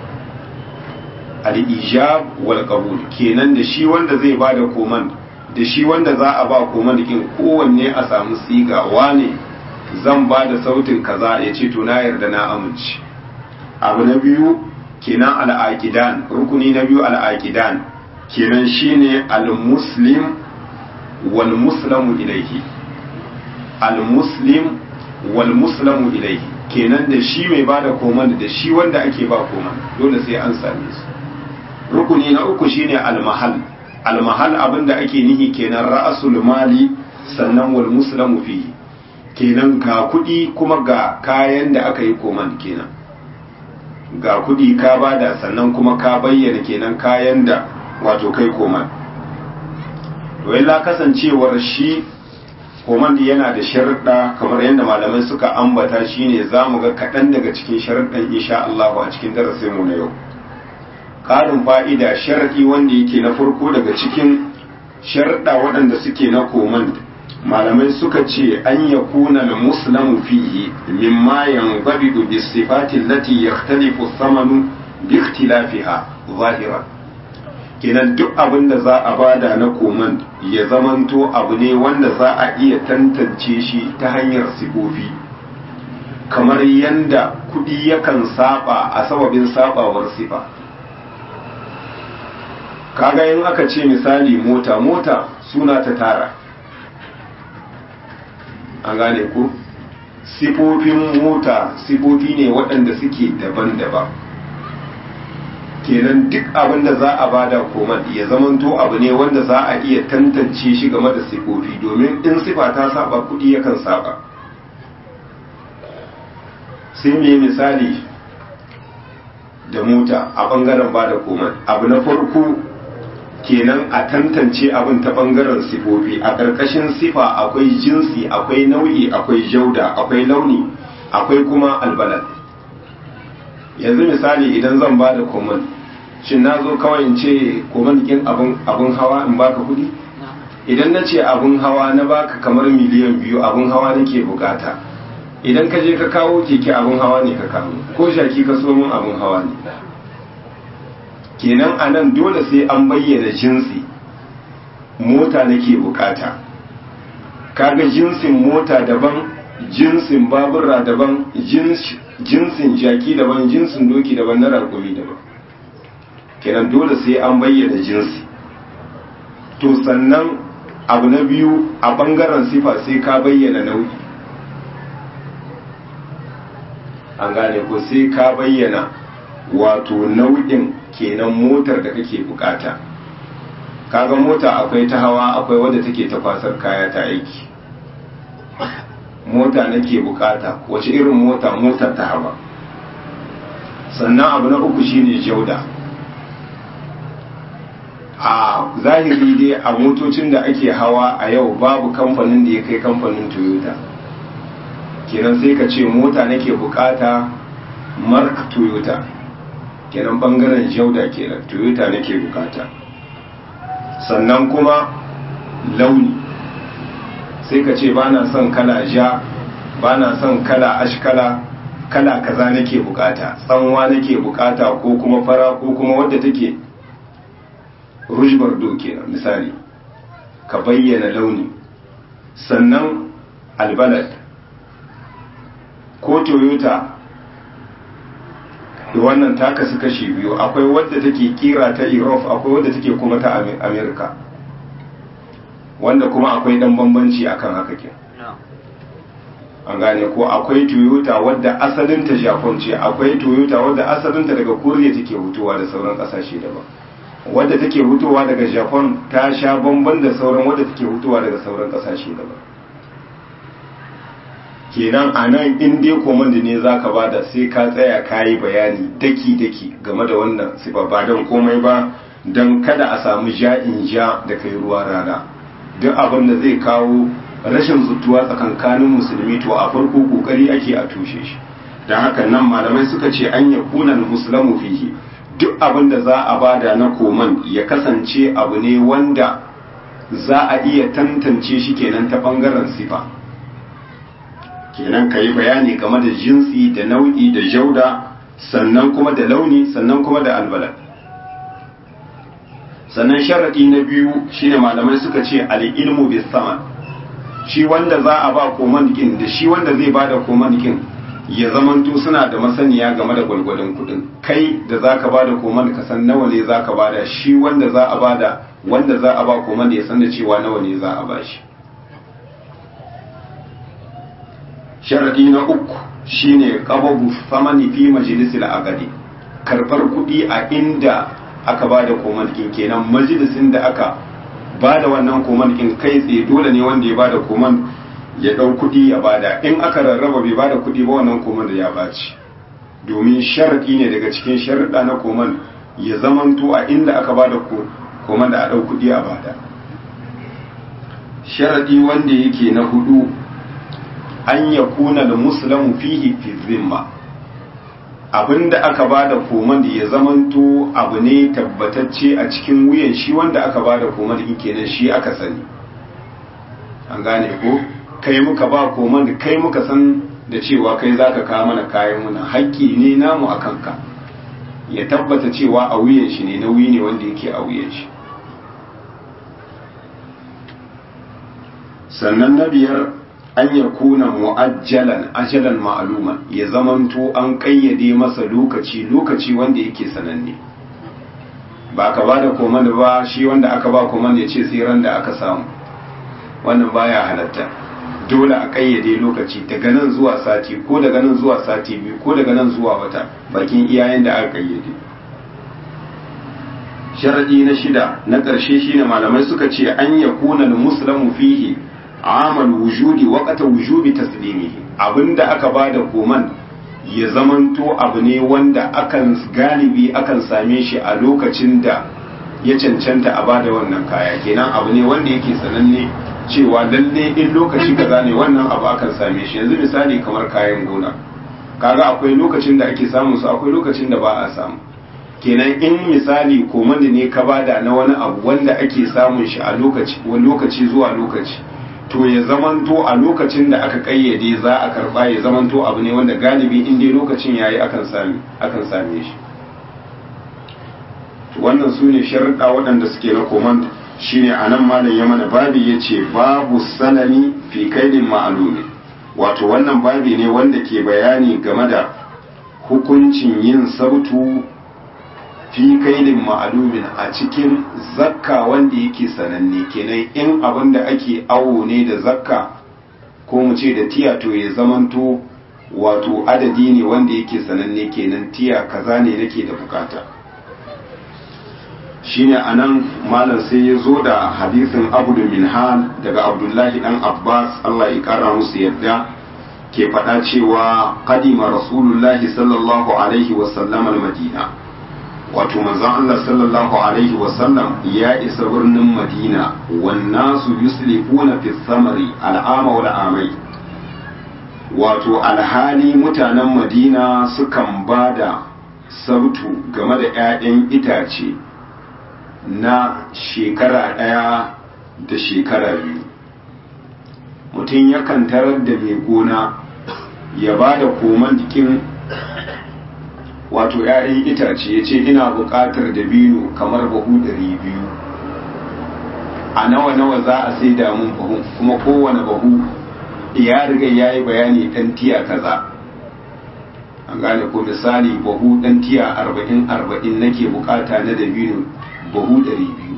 al-ijab wal qabul kenan da shi wanda zai bada koman da shi wanda za a ba koman kin kowanne a samu siga wane zan ba da sautin kaza ya ce to na yarda na amince abu na biyu kenan al-aqidan rukuni na biyu al-aqidan kenan shine al-muslim wal muslamu ilayhi al-muslim wal muslamu ilayhi kenan da shi mai bada koman da shi wanda ake ba koman dole sai an same su rukuni na uku shine al-mahal al-mahal abinda ake nihi kenan ra'asul mali sannan wal muslamu fihi kenan ga kudi kuma ga kayan da aka yi koman kenan ga kudi ka bada sannan kuma ka bayyana kenan kayan da wato kai koman to illa kasancewar shi koman yana da sharuɗa kamar yadda malamai suka ambata shine zamu ga kaɗan daga cikin sharuɗan insha Allah a cikin darasin mu na yau ƙarin fa'ida sharaɗi wanda yake na farko daga cikin sharuɗa waɗanda suke na koman malamai suka ce an ya kuna da muslamu fihi mimma yanzabidu bi sifati allati yakhtalifu thamanu bi ikhtilafiha zahira kenan duk abin da za a bada na koman ya zamanto abu ne wanda za a iya tantance shi ta hanyar sifofi kamar yanda kudi yakan saba a sababin sabawar sifa kaga in aka ce misali mota mota suna ta tara an gane ku sifofin mota sifofi ne waɗanda suke daban-daban kenan duk abin da za a bada koman ya zamanto abu ne wanda za a iya tantance shi game da sifofi domin in sifa ta saba kudi yakan saba sai me misali da mota a bangaren bada koman abu na farko kenan a tantance abin ta bangaren sifofi a ƙarƙashin sifa akwai jinsi akwai nau'i akwai jauda akwai launi akwai kuma albalad yanzu misali idan zan ba da koman shin na zo kawai in ce koman kin abin hawa in baka kudi idan na ce abin hawa na baka kamar miliyan biyu abin hawa nake bukata idan ka je ka kawo keke abin hawa ne ka kawo ko shaki ka so min abin hawa ne kenan a nan dole sai an bayyana jinsi mota nake bukata kaga jinsin mota daban jinsin babura daban jinsin jaki daban jinsin doki daban na rakumi daban kenan dole sai an bayyana jinsi to sannan abu na biyu a bangaren sifa sai ka bayyana nau'i an gane ko sai ka bayyana wato nau'in kenan motar da kake bukata kaga mota akwai ta hawa akwai wadda take ta kwasar kaya ta aiki mota nake bukata wace irin mota motar ta hawa sannan abu na uku shine jauda a zahiri dai a motocin da ake hawa a yau babu kamfanin da ya kai kamfanin toyota kenan sai ka ce mota nake bukata mark toyota kenan bangaren jauda kenan toyota nake bukata sannan kuma launi sai ka ce ba na son kala ja ba na son kala ashkala kala kaza nake bukata tsanwa nake bukata ko kuma fara ko kuma wadda take rujbar doke misali ka bayyana launi sannan albalad ko toyota wannan ta kasu kashi biyu akwai wadda take kira ta europe akwai wadda take kuma ta america wanda kuma akwai dan bambanci akan haka ke an gane ko akwai toyota wadda asalinta japan ce akwai toyota wadda asalinta daga koriya take hutuwa da sauran kasashe daban wadda take hutuwa daga japan ta sha bamban da sauran wadda take hutuwa daga sauran kasashe daban kenan a nan in dai komanda ne za ka bada sai ka tsaya ka yi bayani daki-daki game da wannan sifa ba don komai ba don kada a samu ja'in ja da kai ruwa rana duk abin da zai kawo rashin zutuwa tsakankanin musulmi to a farko kokari ake a tushe shi don haka nan malamai suka ce an ya kunan musulmu fihi duk abin da za a bada na koman ya kasance abu ne wanda za a iya tantance shi kenan ta bangaren sifa kenan ka yi bayani game da jinsi da nau'i da jauda sannan kuma da launi sannan kuma da albalad sannan sharaɗi na biyu shine malamai suka ce al'ilmu bis saman shi wanda za a ba komandikin da shi wanda zai ba da komandikin ya zamanto suna da masaniya game da gwalgwadon kudin kai da za ka ba da komand ka san nawa ne za ka ba da shi wanda za a ba da wanda za a ba komand ya san da cewa nawa ne za a ba shi sharadi na uku shine qababu famani fi majlisil agadi karbar kudi a inda aka bada komandikin kenan majalisin da aka bada wannan komandikin kai tsaye dole ne wanda ya bada komand ya dau kudi ya bada in aka rarraba bai bada kudi ba wannan komand ya baci domin sharadi ne daga cikin sharuɗa na komand ya zamanto a inda aka bada komand a dau kudi a bada sharadi wanda yake na hudu an ya kuna da musulamu fihi fi zimma abinda aka bada komand ya zamanto abu ne tabbatacce a cikin wuyan shi wanda aka bada komand in kenan shi aka sani an gane ko kai muka ba komand kai muka san da cewa kai zaka kawo mana kayan muna haƙƙi ne namu a kanka ya tabbata cewa a wuyan shi ne nauyi ne wanda yake a wuyan shi sannan na biyar an ya kuna mu'ajjalan ajalan ma'aluma ya zamanto an kayyade masa lokaci lokaci wanda yake sananne ba ka ba da komanda ba shi wanda aka ba komanda ya ce sai ran da aka samu wannan baya halatta dole a kayyade lokaci daga nan zuwa sati ko daga nan zuwa sati biyu ko daga nan zuwa wata bakin iyayen da aka kayyade sharadi na shida na ƙarshe shine malamai suka ce an yakuna muslimu fihi amal wujudi waqata wujubi taslimihi abinda aka bada koman ya zamanto abu ne wanda akan galibi akan same shi a lokacin da ya cancanta a bada wannan kaya kenan abu ne wanda yake sananne cewa lalle in lokaci kaza ne wannan abu akan same shi yanzu misali kamar kayan gona kaga akwai lokacin da ake samun su akwai lokacin da ba a samu kenan in misali komanda ne ka bada na wani abu wanda ake samun shi a lokaci lokaci zuwa lokaci to ya zamanto a lokacin da aka kayyade za a karba ya zamanto abu ne wanda galibi in dai lokacin yayi akan sami akan same shi wannan su ne sharuɗa waɗanda suke na komand shine anan malam ya mana babi yace babu sanani fi kaidin ma'lumi wato wannan babi ne wanda ke bayani game da hukuncin yin sabtu fi kaidin ma'alumin a cikin zakka wanda yake sananne kenan in abin da ake awo ne da zakka ko mu ce da tiya to ya zamanto wato adadi ne wanda yake sananne kenan tiya kaza ne nake da bukata shine anan malam sai ya zo da hadisin abu da minhal daga abdullahi dan abbas allah ya kara musu yadda ke faɗa cewa kadima rasulullahi sallallahu alaihi wasallam al-madina wato manzon Allah sallallahu alaihi wasallam ya isa birnin Madina wannan su yuslifuna fi samari al'ama wal amai wato alhali mutanen Madina sukan bada sabtu game da 'ya'yan itace na shekara ɗaya da shekara biyu mutum yakan tarar da mai gona ya ba da koman jikin wato ‘ya'yan itace ya ce ina buƙatar dabino kamar bahu ɗari biyu a nawa-nawa za a sai damun bahu kuma kowane bahu ya riga ya yi bayani ɗan tiya kaza an gane ko misali bahu ɗan tiya arba'in arba'in nake bukata na dabino bahu ɗari biyu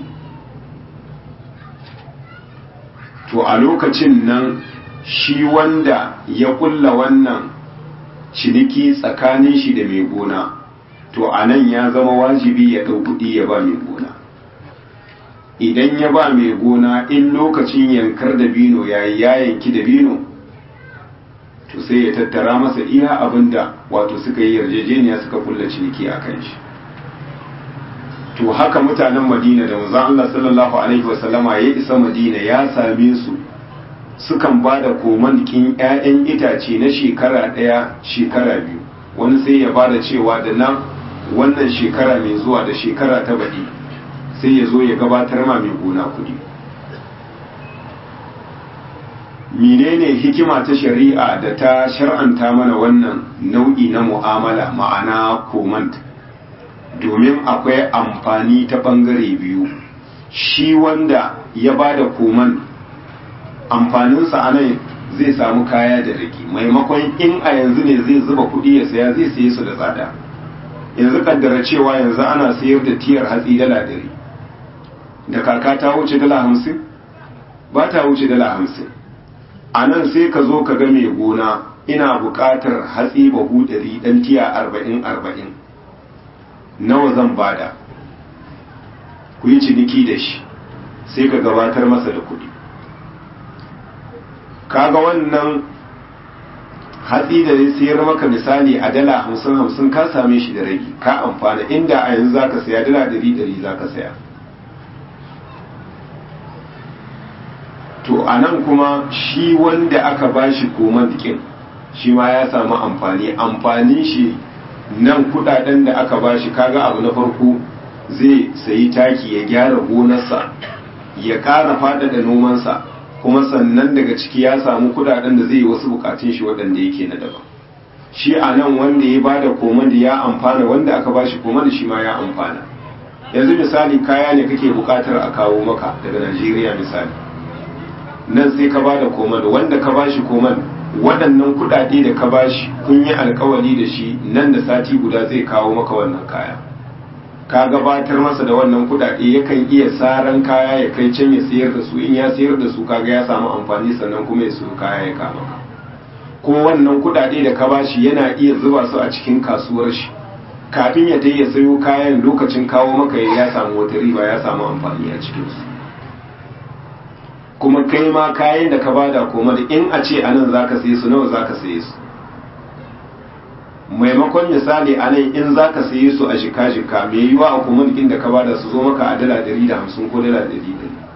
to a lokacin nan shi wanda ya kulla wannan ciniki tsakanin shi da mai gona to a nan ya zama wajibi ya ɗau kuɗi ya ba mai gona idan ya ba mai gona in lokacin yankar da bino ya yi ya yanki da bino to sai ya tattara masa iya abin da wato suka yi yarjejeniya suka kulla ciniki a kan shi to haka mutanen madina da manzon Allah sallallahu alaihi wasallama ya isa madina ya same su sukan ba da komankin 'ya'yan itace na shekara ɗaya shekara biyu wani sai ya ba da cewa da nan wannan shekara mai zuwa da shekara ta baɗi sai ya zo ya gabatar ma mai gona kuɗi menene hikima ta shari'a da ta shar'anta mana wannan nau'i na mu'amala ma'ana komand domin akwai amfani ta ɓangare biyu shi wanda ya ba da koman amfaninsa a nan zai samu kaya da rage maimakon in a yanzu ne zai zuba kuɗi ya saya zai saye su da tsada yanzu kaddara cewa yanzu ana sayar da tiyar hatsi dala ɗari da kaka ta wuce dala hamsin ba ta wuce dala hamsin a nan sai ka zo ka ga mai gona ina buƙatar hatsi bahu ɗari ɗan tiya arba'in arba'in nawa zan bada ku yi ciniki da shi sai ka gabatar masa da kuɗi kaga wannan hatsi da zai sayar maka misali a dala hamsin hamsin ka same shi da ragi ka amfana inda a yanzu zaka saya dala ɗari ɗari zaka saya to a nan kuma shi wanda aka bashi koman dikin shi ma ya samu amfani amfanin shi nan kudaden da aka bashi kaga abu na farko zai sayi taki ya gyara gonarsa ya ƙara faɗaɗa nomansa kuma sannan daga ciki ya samu kudaden da zai yi wasu bukatun shi waɗanda yake na daban shi a nan wanda ya bada koman da ya amfana wanda aka bashi koman da shi ma ya amfana yanzu misali kaya ne kake bukatar a kawo maka daga najeriya misali nan sai ka bada koman wanda ka bashi koman waɗannan kuɗaɗe da ka bashi kun yi alkawari da shi nan da sati guda zai kawo maka wannan kaya ka gabatar masa da wannan kuɗaɗe yakan iya saran kaya ya kai can ya sayar da su in ya sayar da su kaga ya samu amfani sannan kuma ya siyo kaya ya kama ka ko wannan kuɗaɗe da ka bashi yana iya zuba su a cikin kasuwar shi kafin ya ya sayo kayan lokacin kawo maka ya samu wata riba ya samu amfani a cikin su kuma kai ma kayan da ka bada koma da in a ce anan zaka saye su nawa zaka saye su maimakon misali anan in zaka saye su a shika shika me yiwa a kuma da ka bada su zo maka a dala 150 ko dala 100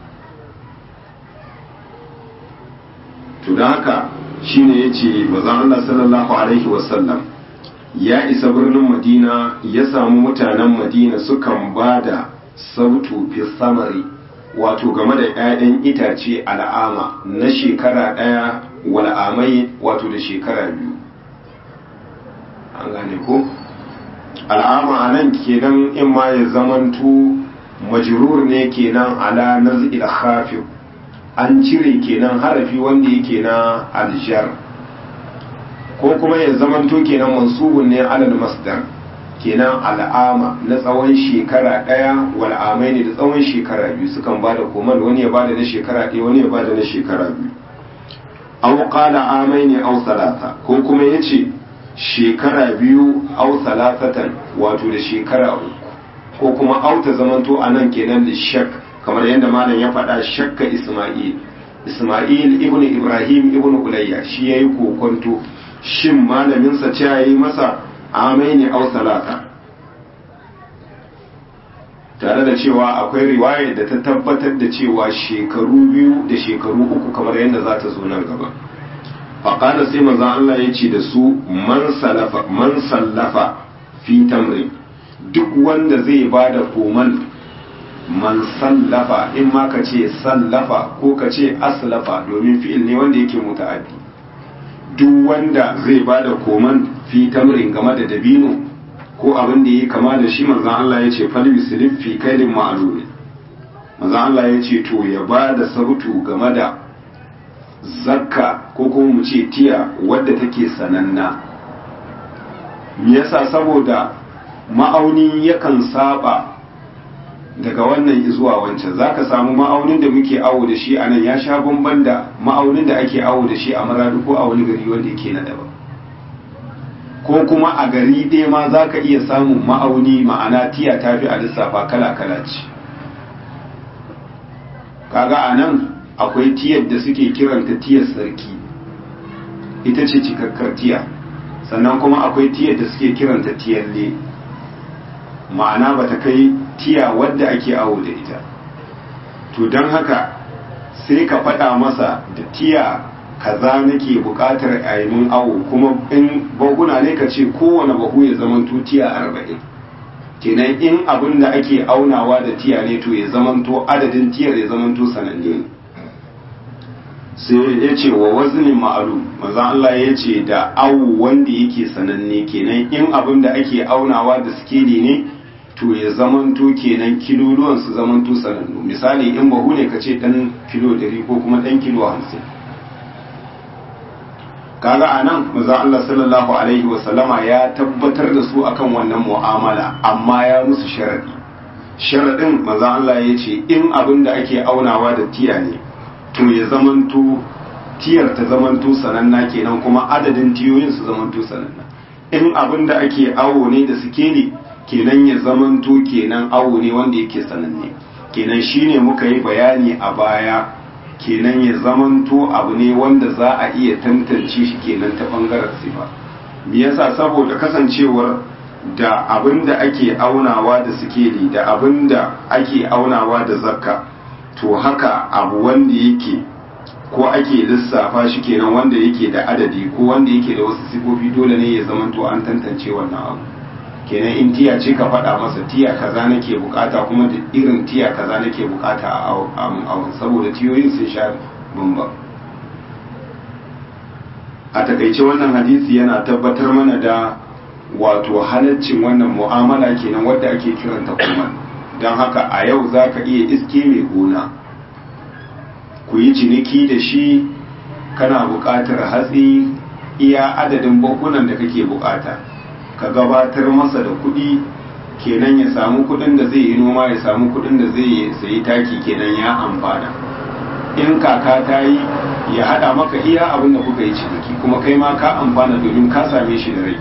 to da haka shine yace bazan Allah sallallahu alaihi wasallam ya isa birnin Madina ya samu mutanen Madina sukan bada sautu fi samari wato game da 'ya'yan itace al'ama na shekara ɗaya wal'amai wato da shekara biyu an gane ko al'ama a nan kenan in ma ya zamanto majrur ne kenan ala nazil khafif an cire kenan harafi wanda yake na aljar ko kuma ya zamanto kenan mansubun ne alal masdar kenan al'ama na tsawon shekara ɗaya wal'amai ne da tsawon shekara biyu sukan ba da koman wani ya ba da na shekara ɗaya wani ya ba da na shekara biyu au qala amai ne au salata ko kuma ya ce shekara biyu au salatatan wato da shekara uku ko kuma au ta zamanto a nan kenan da shak kamar yadda malam ya faɗa shakka isma'il isma'il ibnu ibrahim ibnu ulayya shi yayi kokonto shin malaminsa ce yayi masa amai ne au salata tare da cewa akwai riwaya da ta tabbatar da cewa shekaru biyu da shekaru uku kamar yadda za ta zo nan gaba faƙada sai maza Allah ya ce da su man sallafa fi tamri duk wanda zai ba da koman man sallafa in ma ka ce sallafa ko ka ce aslafa domin fi'il ne wanda yake muta'addi duk wanda zai ba da koman fi tamrin game da dabino ko abin da ya kama da shi manzan Allah ya ce fal yuslif fi kailin ma'lumi manzan Allah ya ce to ya ba da sautu game da zakka ko kuma mu ce tiya wadda take sananna me yasa saboda ma'auni yakan saba daga wannan zuwa wancan zaka samu ma'aunin da muke awo da shi anan ya sha bamban da ma'aunin da ake awo da shi a maradu ko a wani gari wanda yake na daban ko kuma a gari ɗaya ma zaka iya samun ma'auni ma'ana tiya tafi a lissafa kala kala ce kaga anan akwai tiyar da suke kiranta tiyar sarki ita ce cikakkar tiya sannan kuma akwai tiyar da suke kiranta tiyalle ma'ana ba ta kai tiya wadda ake awo da ita to don haka sai ka faɗa masa da tiya kaza nake buƙatar a yi mun awo kuma in baguna ne ka ce kowane bahu ya zamanto tiya arba'in kenan in abin da ake aunawa da tiya ne to ya zamanto adadin tiyar ya zamanto sananne ne sai ya ce wa wazinin ma'alu manzan Allah ya ce da awu wanda yake sananne kenan in abin da ake aunawa da sikeli ne to ya zamanto kenan kiloluwan su zamanto sanannu misali in bahu ne ka ce dan kilo dari ko kuma dan kilo hamsin kaga a nan manzan Allah sallallahu alaihi wasallama ya tabbatar da su akan wannan mu'amala amma ya musu sharadi sharadin manzan Allah ya ce in abin da ake aunawa da tiya ne to ya zamanto tiyar ta zamanto sananna kenan kuma adadin tiyoyin su zamanto sananna in abin da ake awo ne da sikeli kenan ya zamanto kenan awo ne wanda yake sananne kenan shine muka yi bayani a baya kenan ya zamanto abu ne wanda za a iya tantance shi kenan ta bangaren sifa me yasa saboda kasancewar da abin da ake aunawa da sikeli da abin da ake aunawa da zakka to haka abu wanda yake ko ake lissafa shi kenan wanda yake da adadi ko wanda yake da wasu sifofi dole ne ya zamanto an tantance wannan abu kenan in tiya ce ka faɗa masa tiya kaza nake bukata kuma da irin tiya kaza nake bukata a awon saboda tiyoyin sun sha bambam a takaice wannan hadisi yana tabbatar mana da wato halaccin wannan mu'amala kenan wadda ake kiranta kuma don haka a yau za ka iya iske mai gona ku yi ciniki da shi kana buƙatar hatsi iya adadin bakunan da kake buƙata ka gabatar masa da kuɗi kenan ya samu kuɗin da zai yi noma ya samu kuɗin da zai sayi taki kenan ya amfana in kaka ta yi ya haɗa maka iya abin da kuka yi ciniki kuma kai ma ka amfana domin ka same shi da rai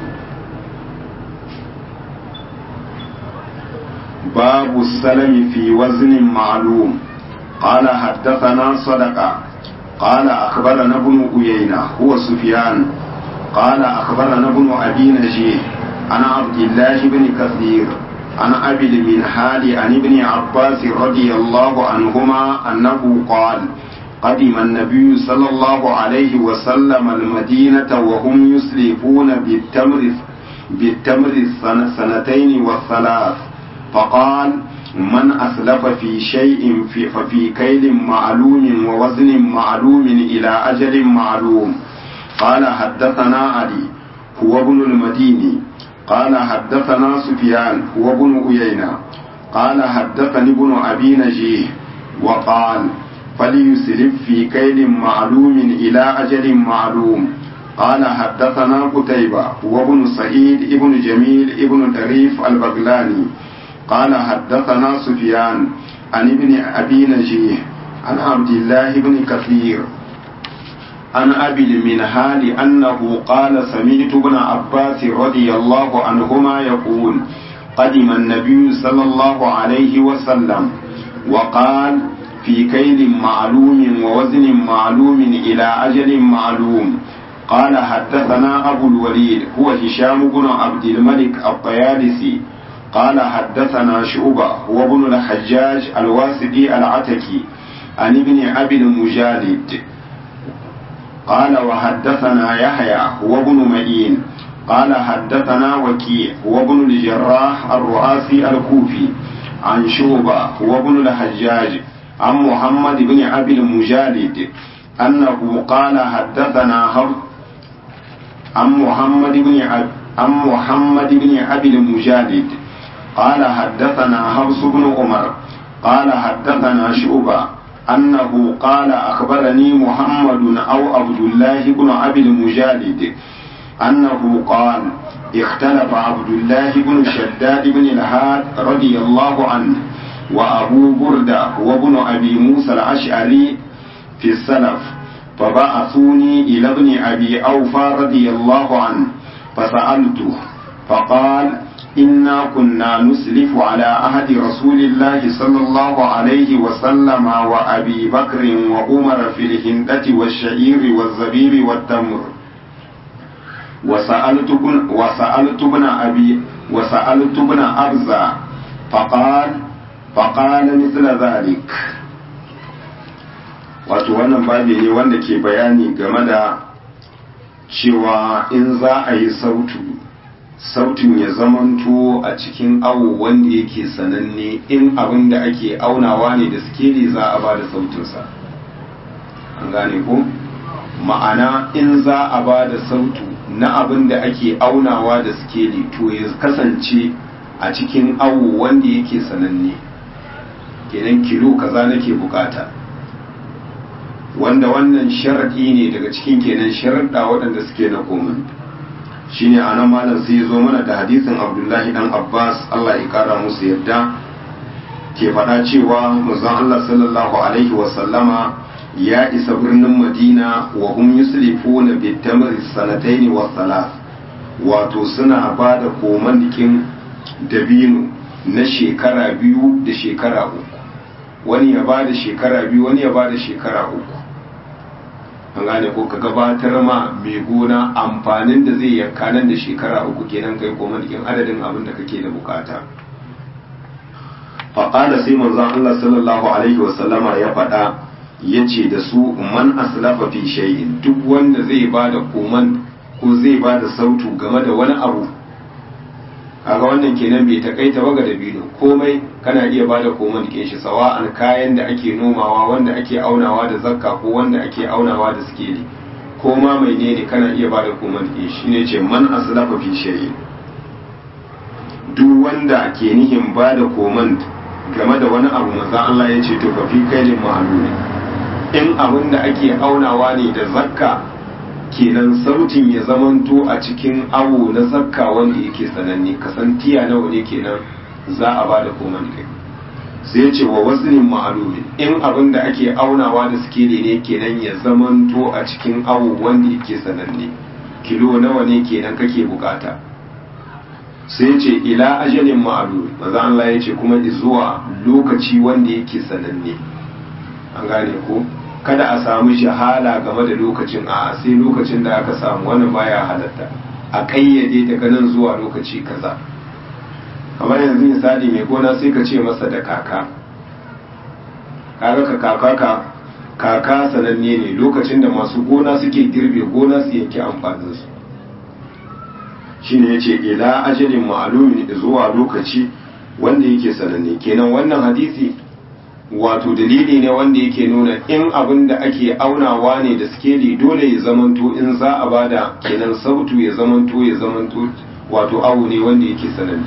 باب السلم في وزن معلوم قال حدثنا صدقة قال أخبرنا ابن أيينة هو سفيان قال أخبرنا ابن أبي نجيه عن عبد الله بن كثير عن أبي المنهال عن ابن عباس رضي الله عنهما أنه قال قدم النبي صلى الله عليه وسلم المدينة وهم يسلفون بالتمر بالتمر السنتين والثلاث فقال من أسلف في شيء في ففي كيل معلوم ووزن معلوم إلى أجل معلوم قال حدثنا علي هو ابن المديني قال حدثنا سفيان هو ابن أيينة قال حدثني ابن أبي نجيه وقال فليسلف في كيل معلوم إلى أجل معلوم قال حدثنا قتيبة هو ابن سعيد ابن جميل ابن طريف البغلاني قال حدثنا سفيان عن ابن أبي نجيه عن عبد الله بن كثير عن أبي المنهال أنه قال سمعت ابن عباس رضي الله عنهما يقول قدم النبي صلى الله عليه وسلم وقال في كيل معلوم ووزن معلوم إلى أجل معلوم قال حدثنا أبو الوليد هو هشام بن عبد الملك الطيالسي قال حدثنا شعبة هو ابن الحجاج الواسدي العتكي عن ابن أبي المجالد قال وحدثنا يحيى هو ابن معين قال حدثنا وكيع هو ابن الجراح الرؤاسي الكوفي عن شعبة هو ابن الحجاج عن محمد بن أبي المجالد أنه قال حدثنا عن محمد بن عن محمد بن أبي المجالد قال حدثنا حفص بن عمر قال حدثنا شعبة أنه قال أخبرني محمد أو عبد الله بن أبي المجالد أنه قال اختلف عبد الله بن شداد بن الهاد رضي الله عنه وأبو بردة وابن أبي موسى الأشعري في السلف فبعثوني إلى ابن أبي أوفى رضي الله عنه فسألته فقال إنا كنا نسلف على عهد رسول الله صلى الله عليه وسلم وأبي بكر وعمر في الهندة والشعير والزبيب والتمر وسألت ابن وسألت ابن أبي وسألت ابن أبزة فقال فقال مثل ذلك wato wannan babi ne wanda ke bayani game da cewa in za a yi sautu sautin ya zamanto a cikin awo wanda yake sananne in abin da ake aunawa ne da skeli za a ba da sautinsa an gane ko ma'ana in za a ba da sautu na abin da ake aunawa da skeli to ya kasance a cikin awo wanda yake sananne kenan kilo kaza nake bukata wanda wannan sharaɗi ne daga cikin kenan sharaɗa waɗanda suke na komin shine a nan malam sai ya zo mana da hadisin abdullahi dan abbas allah ya kara musu yadda ke faɗa cewa manzon allah sallallahu alaihi wasallama ya isa birnin madina wa hum yuslifuna bi tamri sanataini wa thalath wato suna ba da komandikin dabino na shekara biyu da shekara uku wani ya ba da shekara biyu wani ya ba da shekara uku an gane ko ka gabatar ma mai gona amfanin da zai yanka nan da shekara uku kenan kai komandikin adadin abin da kake da bukata faƙada sai manzon Allah sallallahu alaihi wasallama ya faɗa ya ce da su man aslafa fi shay'in duk wanda zai ba da koman ko zai ba da sautu game da wani abu kaga wannan kenan bai takaita ba ga dabino komai kana iya ba da koman dikin shi sawa'an kayan da ake nomawa wanda ake aunawa da zakka ko wanda ake aunawa da sikeli ko ma mai ne kana iya ba da koman dikin shi ne ce man aslafa fi shay'in duk wanda ke nihin ba da koman game da wani abu manzo Allah ya ce to fa fi kailin ma'lumi in abin da ake aunawa ne da zakka kenan sautin ya zamanto a cikin awo na zakka wanda yake sananne kasantiya nawa ne kenan za a ba da koman kai sai ce wa waslin ma'lumin in abin da ake aunawa da sikeli ne kenan ya zamanto a cikin awo wanda yake sananne kilo nawa ne kenan kake bukata sai ce ila ajalin ma'lum maza Allah ya ce kuma zuwa lokaci wanda yake sananne an gane ko kada a samu shahala game da lokacin a sai lokacin da aka samu wani baya halatta a kayyade daga nan zuwa lokaci kaza kamar yanzu misali mai gona sai ka ce masa da kaka kaga ka kaka ka kaka sananne ne lokacin da masu gona suke girbe gona su yanke amfaninsu shine yace ila ajalin ma'lumin zuwa lokaci wanda yake sananne kenan wannan hadisi wato dalili ne wanda yake nuna in abin da ake aunawa ne da skeli dole ya zamanto in za a bada kenan sautu ya zamanto ya zamanto wato awu ne wanda yake sananne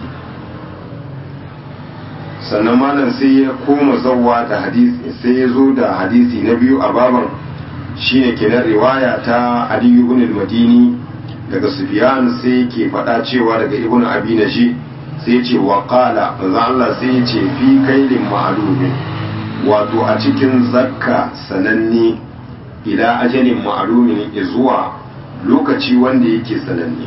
sannan malam sai ya koma zawwa da hadisi sai ya zo da hadisi na biyu a baban shine kenan riwaya ta Ali ibn al-Madini daga Sufyan sai ke faɗa cewa daga Ibn Abi Naji sai ce wa qala manzo Allah sai ya ce fi kailin ma'lumin wato a cikin zakka sananne ila ajalin ma'lumin zuwa lokaci wanda yake sananne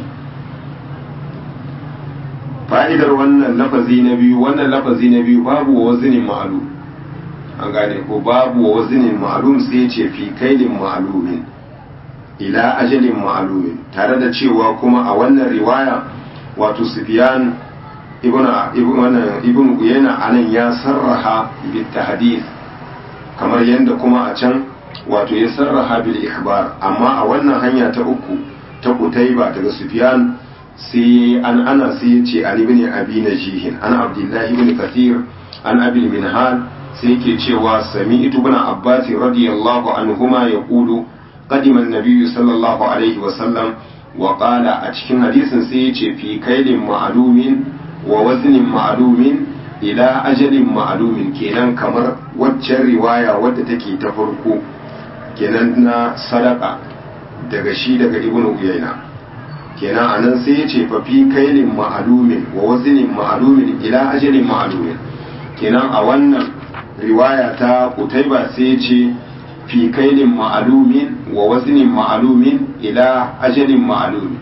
fa'idar wannan lafazi na biyu wannan lafazi na biyu babu wazinin ma'lum an gane ko babu wazinin ma'lum sai ce fi kailin ma'lumin ila ajalin ma'lumin tare da cewa kuma a wannan riwaya wato Sufyan ibn ibn ibn Uyayna anan ya sarraha bil tahdith kamar yadda kuma a can wato ya sarraha bil ikhbar amma a wannan hanya ta uku ta Qutayba daga Sufyan sai an ana sai ya ce an ibn abi najihin an abdullahi ibn kathir an abi minhal sai yake cewa sami'tu ibn abbas radiyallahu anhuma yaqulu قدم النبي صلى الله عليه وسلم wa qala a cikin hadisin sai ya ce fi kailin ma'lumin wa waznin ma'lumin ila ajalin ma'lumin kenan kamar waccan riwaya wadda take ta farko kenan na sadaka daga shi daga ibnu uyayna kenan anan sai ya ce fa fi kailin ma'lumin wa waznin ma'lumin ila ajalin ma'lumin kenan a wannan riwaya ta kutaiba sai ya ce fi kailin ma'alumin wa wazinin ma'alumin ila ajalin ma'alumin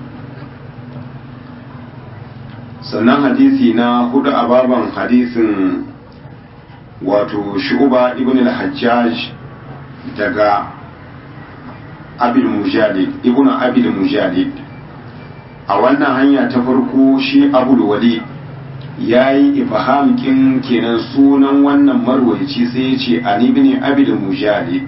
sannan hadisi na hudu a baban hadisin wato shu'uba ibn al-hajjaj daga abil mujalid ibn abil mujalid a wannan hanya ta farko shi abul walid ya yi ifham kin kenan sunan wannan marwaici sai ya ce an ibn abil mujalid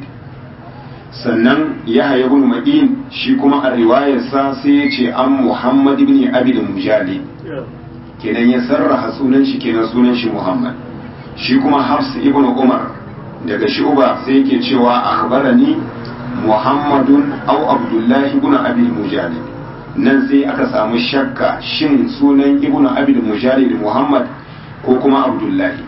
sannan yahya ibn ma'in shi kuma a riwayarsa sai ya ce an muhammad ibn abil mujalid kenan ya sarraha sunan shi kenan sunan shi muhammad shi kuma hafs ibn umar daga shuba sai yake cewa akhbarani muhammadun aw abdullahi ibn abil mujalid nan sai aka samu shakka shin sunan ibnu abid mujalid muhammad ko kuma abdullahi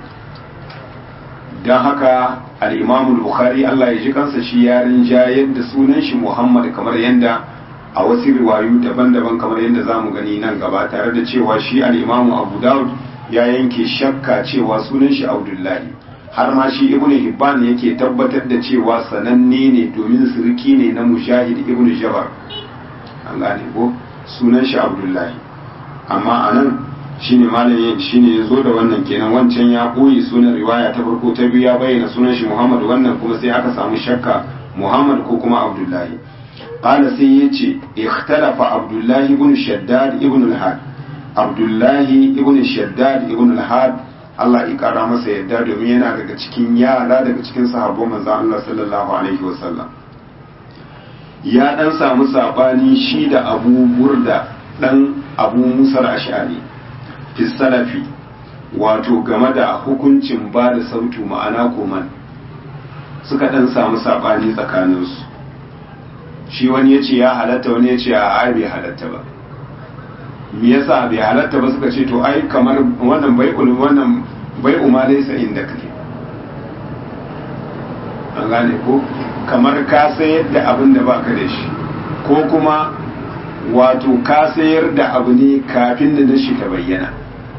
don haka al-imam bukhari Allah ya ji kansa shi ya rinjayar da sunan shi muhammad kamar yadda a wasu riwayu daban-daban kamar yadda za mu gani nan gaba tare da cewa shi al-imam abu daud ya yanke shakka cewa sunan shi abdullahi har ma shi ibnu hibban yake tabbatar da cewa sananne ne domin sirki ne na mujahid ibnu jabar an gane ko sunan shi abdullahi amma a nan shi ne malamin shi ne ya zo da wannan kenan wancan ya ɓoye sunan riwaya ta farko ta biyu ya bayyana sunan shi muhammad wannan kuma sai aka samu shakka muhammad ko kuma abdullahi qala sai ya ce ikhtalafa abdullahi ibn shaddad ibn al-had abdullahi ibn shaddad ibn al-had Allah ya kara masa yadda domin yana daga cikin yara daga cikin sahabban manzon Allah sallallahu alaihi wasallam ya dan samu sabani shi da abu burda dan abu musar ashari fi salafi wato game da hukuncin ba da sautu ma'ana koman suka dan samu sabani tsakaninsu shi wani ya ce ya halatta wani ya ce a ai bai halatta ba me yasa bai halatta ba suka ce to ai kamar wannan bai wannan bai umma laysa inda kake an gane ko kamar ka sayar da abin da baka da shi ko kuma wato ka sayar da abu ne kafin da shi ta bayyana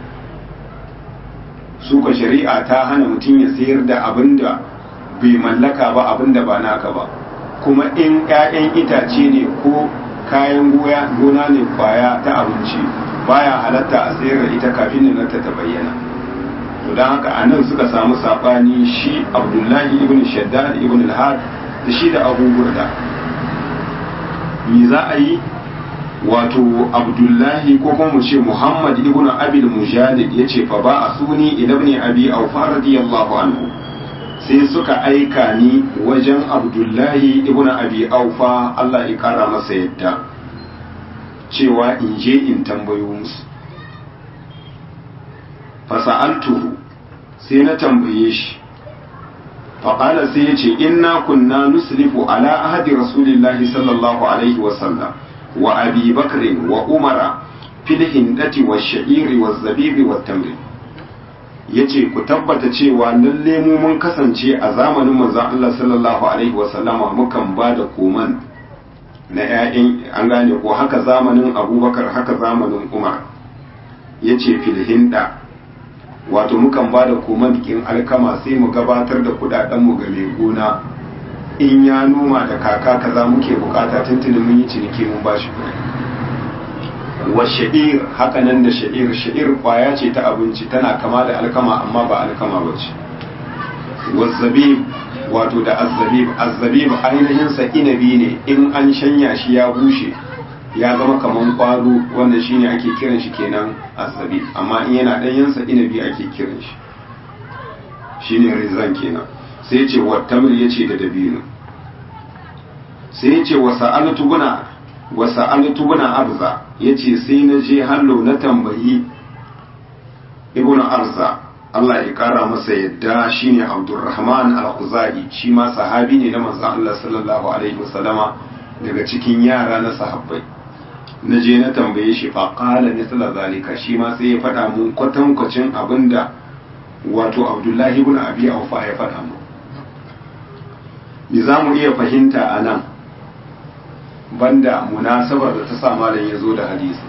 suka shari'a ta hana mutum ya sayar da abin da bai mallaka ba abin da ba naka ba kuma in 'ya'yan itace ne ko kayan goya gona ne kwaya ta abinci baya halatta a sayar da ita kafin da ta bayyana to don haka a nan suka samu saɓani shi abdullahi ibn shaddad ibn al-had da shi da abu burda me za a yi wato abdullahi ko kuma mu ce muhammad ibn abil mujalid ya ce fa ba a suni ila ibn abi aufa radiyallahu anhu sai suka aika ni wajen abdullahi ibn abi aufa Allah ya kara masa yadda cewa in je in tambayo musu fasa'altuhu sai na tambaye shi faƙala sai ya ce inna kunna nuslifu ala ahadi rasulillahi sallallahu alaihi wasallam wa abi bakrin wa umara fil hindati wa sha'iri wa zabibi wa tamri ya ce ku tabbata cewa lalle mu mun kasance a zamanin manzon Allah sallallahu alaihi wasallama mukan ba da koman na 'ya'yan an gane ko haka zamanin abubakar haka zamanin umar ya ce filhinda wato mukan ba da komandikin alkama sai mu gabatar da kudadenmu ga mai gona in ya noma da kaka kaza muke bukata tuntuni mun yi ciniki mun ba shi kuɗi wa sha'ir haka nan da sha'ir sha'ir kwaya ce ta abinci tana kama da alkama amma ba alkama ba ce wazzabib wato da azzabib azzabib ainihin sa inabi ne in an shanya shi ya bushe ya zama kaman kwaro wanda shine ake kiran shi kenan azzabib amma in yana danyen sa inabi ake kiran shi shine rizan kenan sai ce wa tamr yace da dabino sai yace wa sa'altu guna wa sa'altu buna arza yace sai na je hallo na tambayi ibnu arza Allah ya kara masa yadda shine Abdurrahman al-Khuzai shi ma sahabi ne na manzon Allah sallallahu alaihi wasallama daga cikin yara na sahabbai na je na tambaye shi fa qala misla zalika shi ma sai ya faɗa mun kwatankwacin abinda wato abdullahi ibn abi aufa ya faɗa mu me za mu iya fahimta a nan banda munasabar da ta sa malam ya zo da hadisi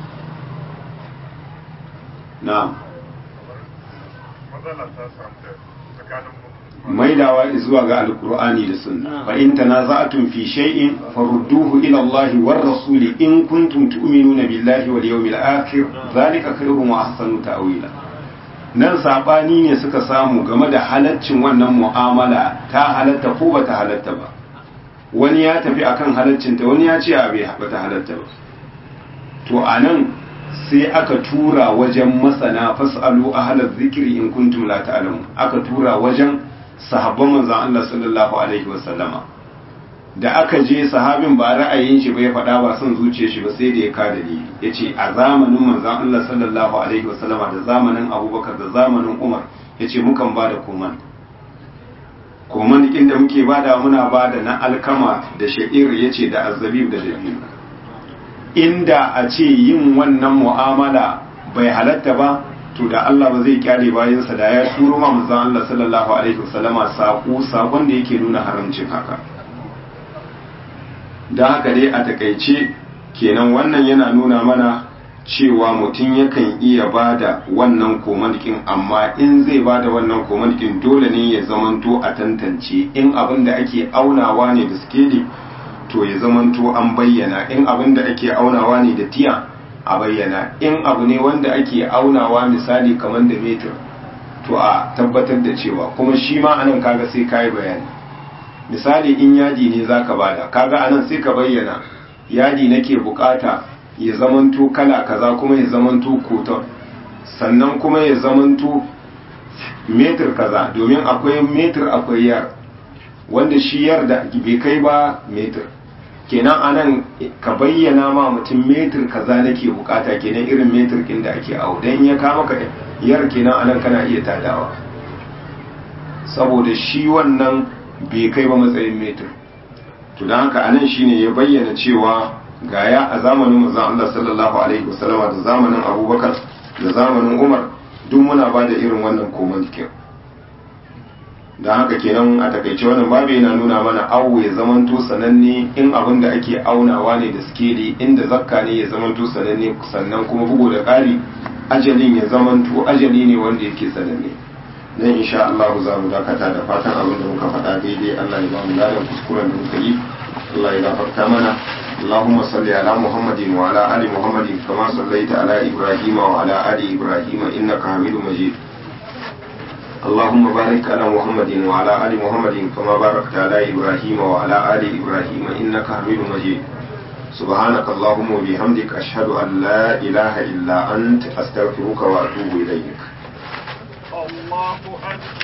na'am matsala ta samu tsakanin maidawa zuwa ga alkur'ani da sunna fa in tanaza'tum fi shay'in farudduhu ila Allah war rasuli in kuntum tu'minuna billahi wal yawmil akhir zalika khairun wa ahsanu ta'wila nan sabani ne suka samu game da halaccin wannan mu'amala ta halatta ko bata halatta ba wani ya tafi akan halaccinta wani ya ce a bai bata halatta ba to anan sai aka tura wajen masana fasalu ahlaz zikri in kuntum la ta'lamun aka tura wajen sahabban manzon Allah sallallahu alaihi wasallama da aka je sahabin ba ra'ayin shi bai faɗa ba son zuciyar shi ba sai da ya ka dalili yace a zamanin manzon Allah sallallahu alaihi wasallama da zamanin Abubakar da zamanin Umar yace mukan ba da koman koman inda muke bada muna bada na alkama da sha'ir yace da azzabib da dabino inda a ce yin wannan mu'amala bai halatta ba to da Allah ba zai kyale bayansa da ya turo ma manzon Allah sallallahu alaihi wasallama sako sakon da yake nuna haramcin haka da haka dai a takaice kenan wannan yana nuna mana cewa mutum yakan iya bada wannan komandikin amma in zai bada wannan komandikin dole ne ya zamanto a tantance in abin da ake aunawa ne da skeli to ya zamanto an bayyana in abin da ake aunawa ne da tiya a bayyana in abu ne wanda ake aunawa misali kamar da metir to a tabbatar da cewa kuma shi ma anan kaga sai kayi bayani misali in yadi ne zaka bada kaga anan sai ka bayyana yadi nake bukata ya zamanto kala kaza kuma ya zamanto koton sannan kuma ya zamanto metir kaza domin akwai metir akwai yar wanda shi yar da bai kai ba metir kenan anan ka bayyana ma mutum metir kaza nake bukata kenan irin metir kin da ake awo dan ya kama ka yar kenan anan kana iya tadawa saboda shi wannan bai kai ba matsayin metir to dan haka anan shine ya bayyana cewa gaya a zamanin manzon Allah sallallahu alaihi wasallama da zamanin Abubakar da zamanin Umar duk muna ba da irin wannan koman kin don haka kenan a takaice wannan babu yana nuna mana awo ya zamanto sananne in abin da ake aunawa ne da skeli inda zakka ne ya zamanto sananne sannan kuma bugu da ƙari ajalin ya zamanto ajali ne wanda yake sananne dan insha Allah za mu dakata da fatan abin da muka faɗa daidai Allah ya ba mu ladan kuskuren da muka yi Allah ya gafarta mana اللهم صل على محمد وعلى آل محمد كما صليت على إبراهيم وعلى آل إبراهيم إنك حميد مجيد اللهم بارك على محمد وعلى آل محمد كما باركت على إبراهيم وعلى آل إبراهيم إنك حميد مجيد سبحانك اللهم وبحمدك أشهد أن لا إله إلا أنت أستغفرك وأتوب إليك الله أكبر